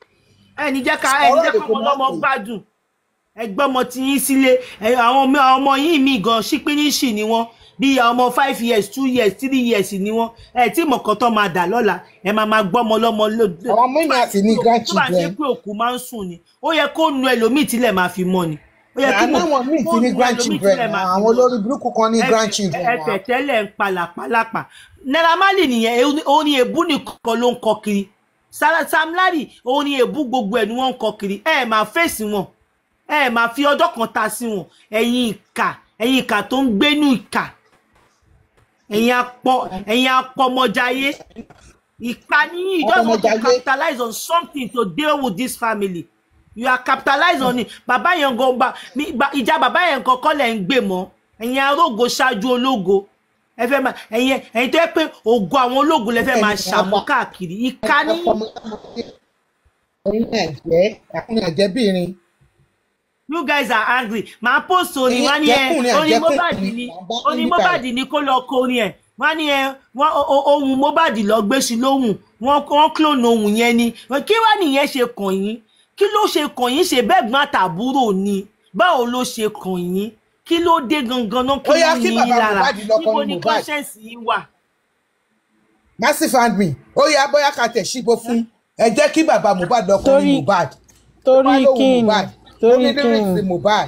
ẹ̀ ní jẹ́ ká ẹ̀ ní Ọ̀rọ̀ jẹ́ lè ká kó ọmọ má ọlọ́mọ pè. gbádùn ẹgbẹ́ ọmọ tí yín sílé ẹ̀, àwọn ọmọ àwọn ọmọ yín mi gan ṣípíníṣì ni wọ́n bí ọmọ five years two years three years ni wọ́n ẹ̀ tí mọ̀kàn tó máa dà lọ́la ẹ̀ máa máa gbọ́ ọmọ ọlọ́mọ lóde àwọn mímì àti ní tó bá ṣe grandchildren pé òkú máa ń sùn ni ó yẹ kó nu ẹlòmíì tílẹ̀ máa fi mọ́ ni ó yẹ kí àná àwọn míì kó ti ní nu ẹlòmíì grandchildren tílẹ̀ máa fi àwọn mọ́ olórí burúkú kan ní Ẹ- grandchildren ẹ wa. tẹ̀tẹ́lẹ̀ ń palàpalàpà Naira Marley nìyẹn orin èbú nìkan ló ń kọ kiri Sara- Sam Larry orin èbú gbogbo ẹ̀ ni wọ́n ń kọ kiri ẹ ẹ̀ máa fèsì wọn ẹ ẹ̀ máa fi ọjọ́ kan ta sí wọn ẹ̀yin ìkà ẹ̀yin ìkà tó ń gbénú ìkà ẹ̀yin apọ ẹ̀yin apọmọjayé ìkà níyìn you just want to Apọmọjayé. capitalize on something to deal with this family you are capitalize on it bàbá yẹn gan gba mi- gba- ìjà bàbá yẹn kan kọ́ lẹ̀ ń gbé mọ́ ẹ̀yin arógo ṣáájú ológo ẹ fẹ́ máa ẹ̀yin ẹ̀yin tó yẹ pé ògo àwọn ológun lẹ fẹ́ máa Ẹ̀yin ṣàmú àwa- káàkiri ìka ní ẹ̀yin náà jẹ́ àkúnyà jẹ́bìrin you guys are angry màá post orin Ẹ̀yin wá ní ẹ àjẹkùnrin, orin àjẹkùnrin, Mohbad ni bàbá orin níta Mohbad ni kó lọ kọ orin ẹ wọ́n ní ẹ wọ́n o- o- ohun Mohbad lọ gbé sí lóhùn wọ́n wọ́n clone ohun yẹn ni kí wá nìyẹn ṣe kàn yín kí ló ṣe kàn yín ṣe bẹ́ẹ̀ gbọ́n àtàbúrò ni báwo ló ṣe kàn yín kí ló dé gangan náà kí Ó yá, ló kí ní bàbá yín lára Mohbad lọ níbo kọrin ni Mohbad. conscience yín wà. massive hand me ó yá bóyá ká tẹ̀ síbò fún ẹ jẹ́ kí bàbá Mohbad lọ kọrin Torí- Mohbad torí Wá lóhùn kí ni Mohbad ó torí ní kí lyrics ni Mohbad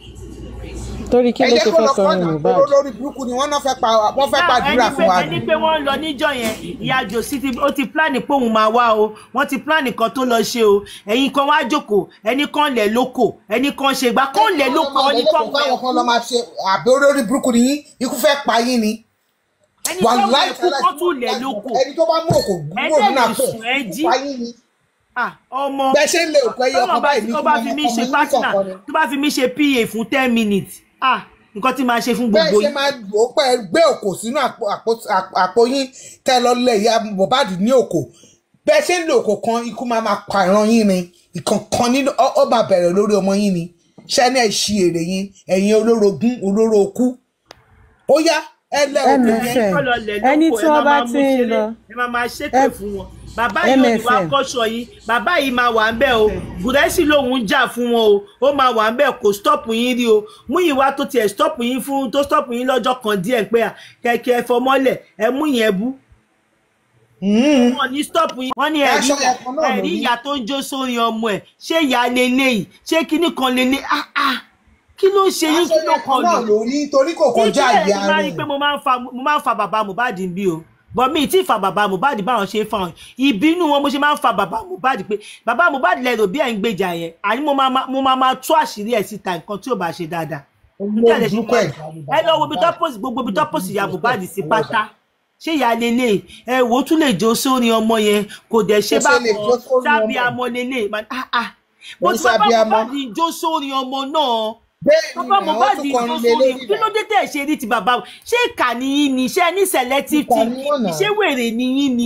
torí kí ẹ ló jẹ́ ṣe kó fẹ́ lọ kọrin kọ́nà Mohbad olórí burúkú ni wọ́n náà fẹ́ pa wọ́n fẹ́ Now, pàdúrà ẹni fún pé wa ẹni ni. pé wọ́n ń lọ níjọ́ yẹn ìyá jòsí ti ó ti plan pé òun máa wá o wọ́n ti plan kan tó lọ ṣe o ẹ̀yin kan wá jókòó ẹni kan lẹ̀ lóko ẹni kan ṣe gbà kó lẹ̀ lóko ẹni kan wẹ̀ káwọn kan lọ máa ṣe àbí olórí burúkú ni yín ikú fẹ́ pa yín ni. ẹni kan Wàláì wẹ̀ kú tẹ́lẹ̀ kó tún lẹ̀ lóko ẹni tó bá mú òkò Ẹ gbúrò dẹ̀ nínú lè àpò sùn, ẹ jí. pa yín ni. Ah, ọmọ bẹ́ẹ̀ ṣe ń lé òkú ẹyọ tọ́lọ̀ ọkọ bá báyìí ti ní tó kí bá wọ́n fi mí máa ṣe ọmọ yín partner kọ̀ọ̀kan ni. tó bá fi mí ṣe pa fún ten minutes ah nǹkan tí màá ṣe fún bẹ́ẹ̀ gbogbo ṣe yín máa lò ó pẹ́ gbé òkò sínú àpò àpò- àpò- àpò yín tẹ́ lọ lẹ̀ ìyá Mohbad ní òkò bẹ́ẹ̀ ṣe ń lo òkò kan ikú máa máa pa ìran yín ni ìkọ̀ọ̀kan nínú ọ ọ máa bẹ̀rẹ̀ lórí ọmọ yín ni ṣẹ́ni ẹ̀ ṣi èrè yín ẹ̀yin olórogún olóró okú ó yá ẹ lẹ́ òkò yẹn MFM. kọ́ lọ lẹ̀ ẹni lóko, tí ẹ wọ́n máa bá máa mú ti ń ṣeré, lọ ẹ máa máa ṣépè F- fún wọn bàbá yìí ò ní wá MFM. kọ́ṣọ yín bàbá yìí máa wà ń bẹ̀ o bùrẹ́sì lòun jà fún wọn o ó máa wà ń bẹ̀ kò stop yín rí o mú yín wá tó tiẹ̀ stop yín fún tó stop yín lọ́jọ́ kan díẹ̀ pé à kẹ̀kẹ́ ẹ fọmọ́lẹ̀ ẹ mú yẹn bú Mm. wọn ní stop yín wọn ní ẹ̀rí Aṣọ ẹ̀kan náà ló ẹ̀rí ní. ìyá tó ń jó sórí ọmọ ẹ̀ ṣé ìyá leléyìí ṣé kinní kan lélẹ̀ ah ah kí ló ń ṣe yín kí ló aṣọ kàn ẹ̀kan náà lù ló ní torí kò kọjá ìdílé ìyá ti máa rí i rẹ̀ pé mo máa ń fa mo máa ń fa bàbá Mohbad ń bí o bọ̀ mi tí fa bàbá Mohbad báwọn ṣe ń fa wọn ìbínú wọn mo ṣe máa ń fa bàbá Mohbad pé bàbá Mohbad lẹ́rọ bí ẹ̀ ń gbèjà yẹn àní mo máa ma- mo máa máa tú àṣírí ẹ̀ síta nǹkan tí ò bá ṣe dáadáa nígbà olórí tí burúkú ẹ̀ ẹ lọ wo ibi tó post gbogbo ibi tó post ìyá Mohbad sí pátá ṣé ìyá lélẹ̀ ẹ wò ó tún lè jó sórí ọmọ yẹn kò dẹ̀ ṣe Ó ṣe lè jó bákan sórí sábì ọmọ. amọ lélẹ̀ man, ah ah bó Ó ti bàbá sábì amọ. Mohbad jó sórí ọmọ náà bẹ́ẹ̀ ni bàbá àwọn Mohbad tún jó kọrin lé sórí lórí kí ló dé tẹ̀ ṣe rí ti bàbá ṣé ìkà nìyí ni ṣé ní selective Ìkà team ni wọ́n náà. ṣé wèrè nìyí ni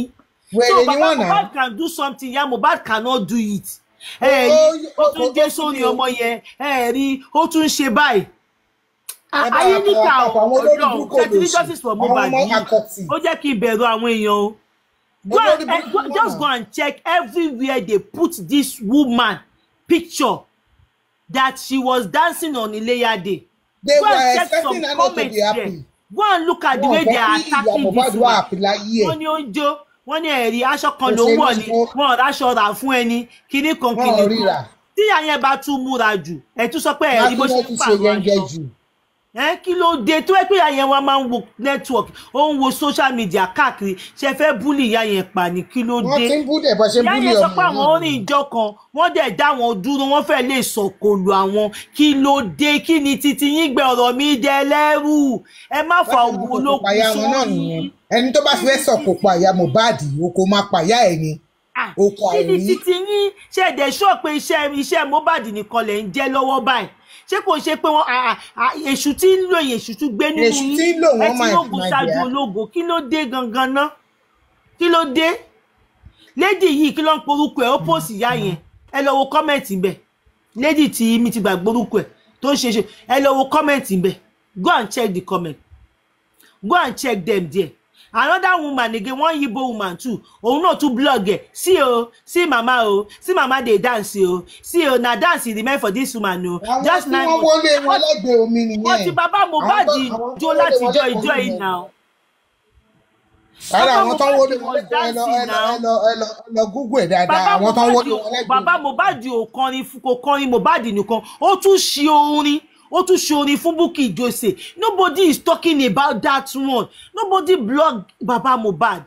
Wèrè so ni baba wọ́n náà. mohbad can do something ya mohbad cannot do it ẹ Ó- rí ó- ó tún ó- dé ó- sórí ó- ọmọ yẹn ẹ rí ó tún ṣe báyìí Ẹ bá ayé wa níkà pa àwọn olórí ọjọ́ burúkú thirty olóṣì. justice for Àwọn mohbad ọmọ yìí akọ̀tì. ó jẹ́ kí n bẹ̀rù àwọn èèyàn o go Olórí and eh, burúkú go, wọn just náà. go and check everywhere they put this woman picture that she was dancing on Ileya Day They go and were check some expecting her not to comments be there happy. go and look at the Wọ́n way fẹ́ they are kí ìyá attacking Mohbad this wà woman happy láyé ẹ̀. wọ́n ní ó ń jó wọ́n ní ẹ̀rí aṣọ kan Kò ló ṣe ń wọ̀ ní ni kó- wọ́n ráṣọ rà fún ẹni kíní kan Wọ́n kíní ríra. kan tí ìyá yẹn bá tún múra jù ẹ̀ tún sọ pé ẹ̀rí bó ṣe Mákindé ń ti ṣe pààrọ̀ yẹngẹ aṣọ jù. ẹ kí ló dé tó ẹ pé ìyá yẹn wá máa ń wo network ó ń wo social media káàkiri ṣe fẹ́ búlì ìyá yẹn pa ni kí ló Wọ́n dé ti ń búdẹ̀ bọ́ ṣe ń ìyá búlì yẹn sọ ọmọ pé àwọn yìí. orin ìjọ kan wọ́n dẹ̀ dá wọn dúró wọ́n fẹ́ lè sọ̀kòlù àwọn kí ló dé kí ni titi yín gbẹ ọ̀rọ̀ mi dẹ lẹ́rù ẹ má fa Láti ògùn mú kòkò olókùn payá wọn náà nìyẹn. sórí Ẹni tó bá fẹ́ sọ̀kò pàyà Mohbad o kò máa pàyà ẹ̀ ni. Ah, Oko kí ni àìrí. titi yín ṣe ẹ̀dẹ̀ sọ pé iṣẹ́ iṣẹ́ Mohbad nìkan lẹ̀ ń jẹ́ lọ́wọ́ báyìí ṣé kò ṣe pé wọ́n ah, ah, èṣù tí ń lò yẹn èṣù tún gbé nínú Èṣù yín tí ń lò wọ́n ẹ ti máa lóògùn máa ṣáájú jẹ́. ológo kí ló dé gangan ná kí ló dé lady yìí kí ló ń porúkọ ẹ̀ ó pòsì ìyá yẹn ẹ lọ wo kọ́mẹ̀ntì bẹ̀ lady tí mi ti gbàgbé orúkọ ẹ̀ tó ń ṣe ṣe ẹ lọ wo kọ́mẹ̀ntì bẹ̀ go and check the comment go and check them there another woman again one yibo woman too òun náà tún blog ẹ sí o sí mama o sí mama dey dance o sí o na dance remain for this woman o Àwọn just tí nine wọ́n wọlé wọn lẹ́gbẹ̀ẹ́ omi nìyẹn. wọ́n ti bàbá Mohbad Àwọn tó- àwọn tó jó wọlé láti wọn jọ lẹ́gbẹ̀ẹ́ ìjọ omi yìí nìyẹn. náà Ara Bàbá àwọn tó ń Mohbad wọlé wọn was lẹ́gbẹ̀ẹ́ ẹ lọ ẹ lọ dancing ẹ lọ ẹ lọ ẹ lọ Google ẹ̀ dáadáa. bàbá Àwọn tó ń Mohbad wọlé wọn ò- lẹ́gbẹ̀ẹ́. bàbá Mohbad ò kọrin fún kò kọrin Mohbad nìkan ó tún ṣe orin ó tún ṣe orin fún Bukky Jose nobody is talking about that one nobody blog bàbá Mohbad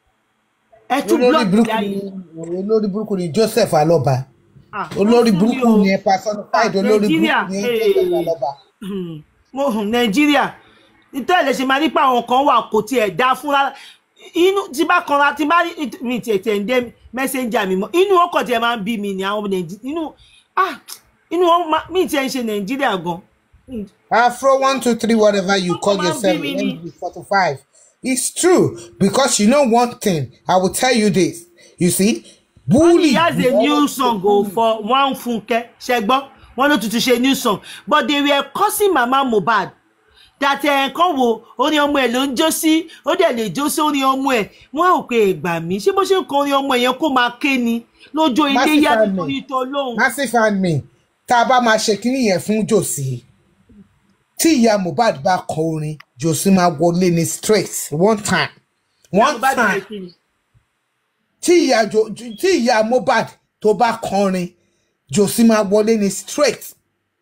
ẹ tún olórí blog burúkú ìyá ni yìí olórí burúkú ni Joseph Aloba Ah, olórí ó fún mi burúkú o. ni personified Ah, olórí Nàìjíríà, burúkú ni hey. Joseph Aloba. Hmm, mo hùn nàìjíríà nítorí ẹ̀ lè ṣe máa rí pé àwọn kan wà kò tiẹ̀ dá fún rárá inú tí bá kanra tí bá rí mi tiẹ̀ tiẹ̀ ń dé mẹ́sẹ̀njà mi mọ́ inú wọn kàn tiẹ̀ máa ń bí mi ní àwọn nàìjíríà inú ah inú wọn máa- mi tiẹ̀ ń ṣe nàìjíríà gan Afro one two three whatever you call Come on, yourself baby. end with forty five. It's true because you know one thing. I will tell you this. You see, bully. he has a new song o for one funke ṣẹgbọ́ wọn ló tuntun ṣe new song but they were cursing mama mohbad that ẹ̀ kan wo orin ọmọ ẹ̀ ló ń jó sí ó dẹ̀ lè jó sí orin ọmọ ẹ̀ wọ́n ò pé ẹ̀gbà mí ṣé bó ṣe ń kọ orin ọmọ yẹn kó máa ké ni lójó ilé Massive yá fan nítorí tó lóhùn. Massive fan mi tá a bá máa ṣe kínní yẹn fún Jòsí tí ìyá Mohbad bá kọ orin Jòsí máa wọlé ní straight one time one Mohbad time ṣe kí ni? tí ìyá Jo- tí ìyá Mohbad tó bá kọrin Jòsí máa wọlé ní straight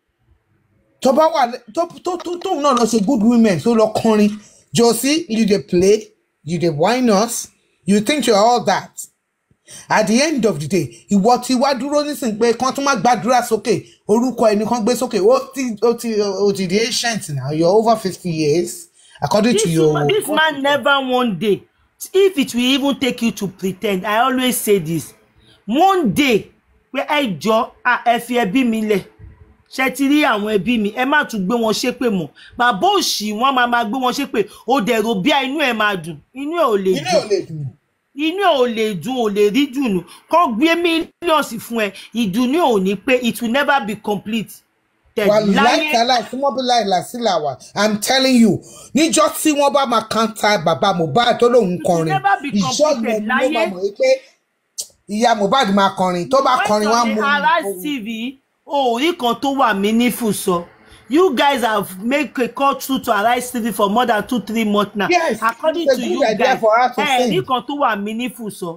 tó bá wà lẹ- tó tó tó tóun náà lọ ṣe good women tó lọ kọrin Jòsí you dey play you dey whine us you think you are all that at the end of the day ìwọ tí wá dúró nísìnyí pé kán tún má gbàdúrà sókè orúkọ ẹni kan gbé sókè ó ti ó ti ó ti di ancient now you're over fifty years according to this, your woman, this man never one day if it will even take you to pretend i always say this one day pé ẹ jọ ah, ẹ fi ẹbí mi lẹ̀ ṣe ti rí àwọn ẹbí mi ẹ má tún gbé wọn ṣépè mọ́ bàbá òṣì wọn máa máa gbé wọn ṣépè ó dẹ̀rọ bí inú ẹ̀ máa dùn inú ẹ̀ ò lè inú ò dùn lè dùn inú ẹ̀ ò lè dùn ò lè rí dùnú kọ́ gbé mílíọ̀nsì fún ẹ ìdùnnú ò ní pé it will never be complete wà tẹ̀láyé láìkàláì tí wọ́n bí láìlà sílà wà i'm telling you níjọ́ tí wọ́n bá máa kanta bàbá Mohbad tó lóun kọrin never be ìjọ completed yẹn ló máa láyé. mọ̀ pé ìyá Mohbad máa kọrin tó bá kọrin wá mú Arise TV orí kan tó wà meaningful sọ you guys have make a call through to Arise TV for more than two three months now Yes, according it's a to good you idea guys for her to ẹ sing. ní kan tó wà meaningful sọ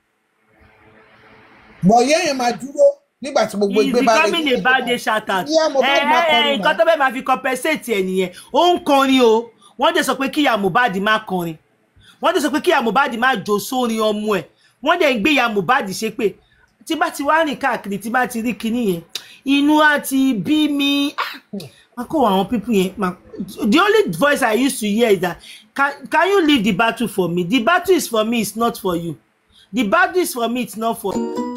bọ̀yẹ́ yẹn máa dúró nígbà tí gbogbo he is ìgbé bá becoming a bad day shout out Ìyá Mohbad máa kọrin nǹkan tó bẹ́ẹ̀ máa fi compensate ẹ̀ nìyẹn ó ń kọrin o wọ́n dẹ̀ sọ pé kíyà Mohbad má kọrin wọ́n dẹ̀ sọ pé kíyà Mohbad má jó sórin ọmọ ẹ̀ wọ́n dẹ̀ ń gbé ìyá Mohbad ṣe pé tí bá ti wá rìn káàkiri tí bá ti rí kinní yẹn inú á ti bí mi Ah, máa kó àwọn pípù yẹn máa the only voice I used to hear is that can, can you leave the battle for me the battle is for me it's not for you the battle is for me it's not for you.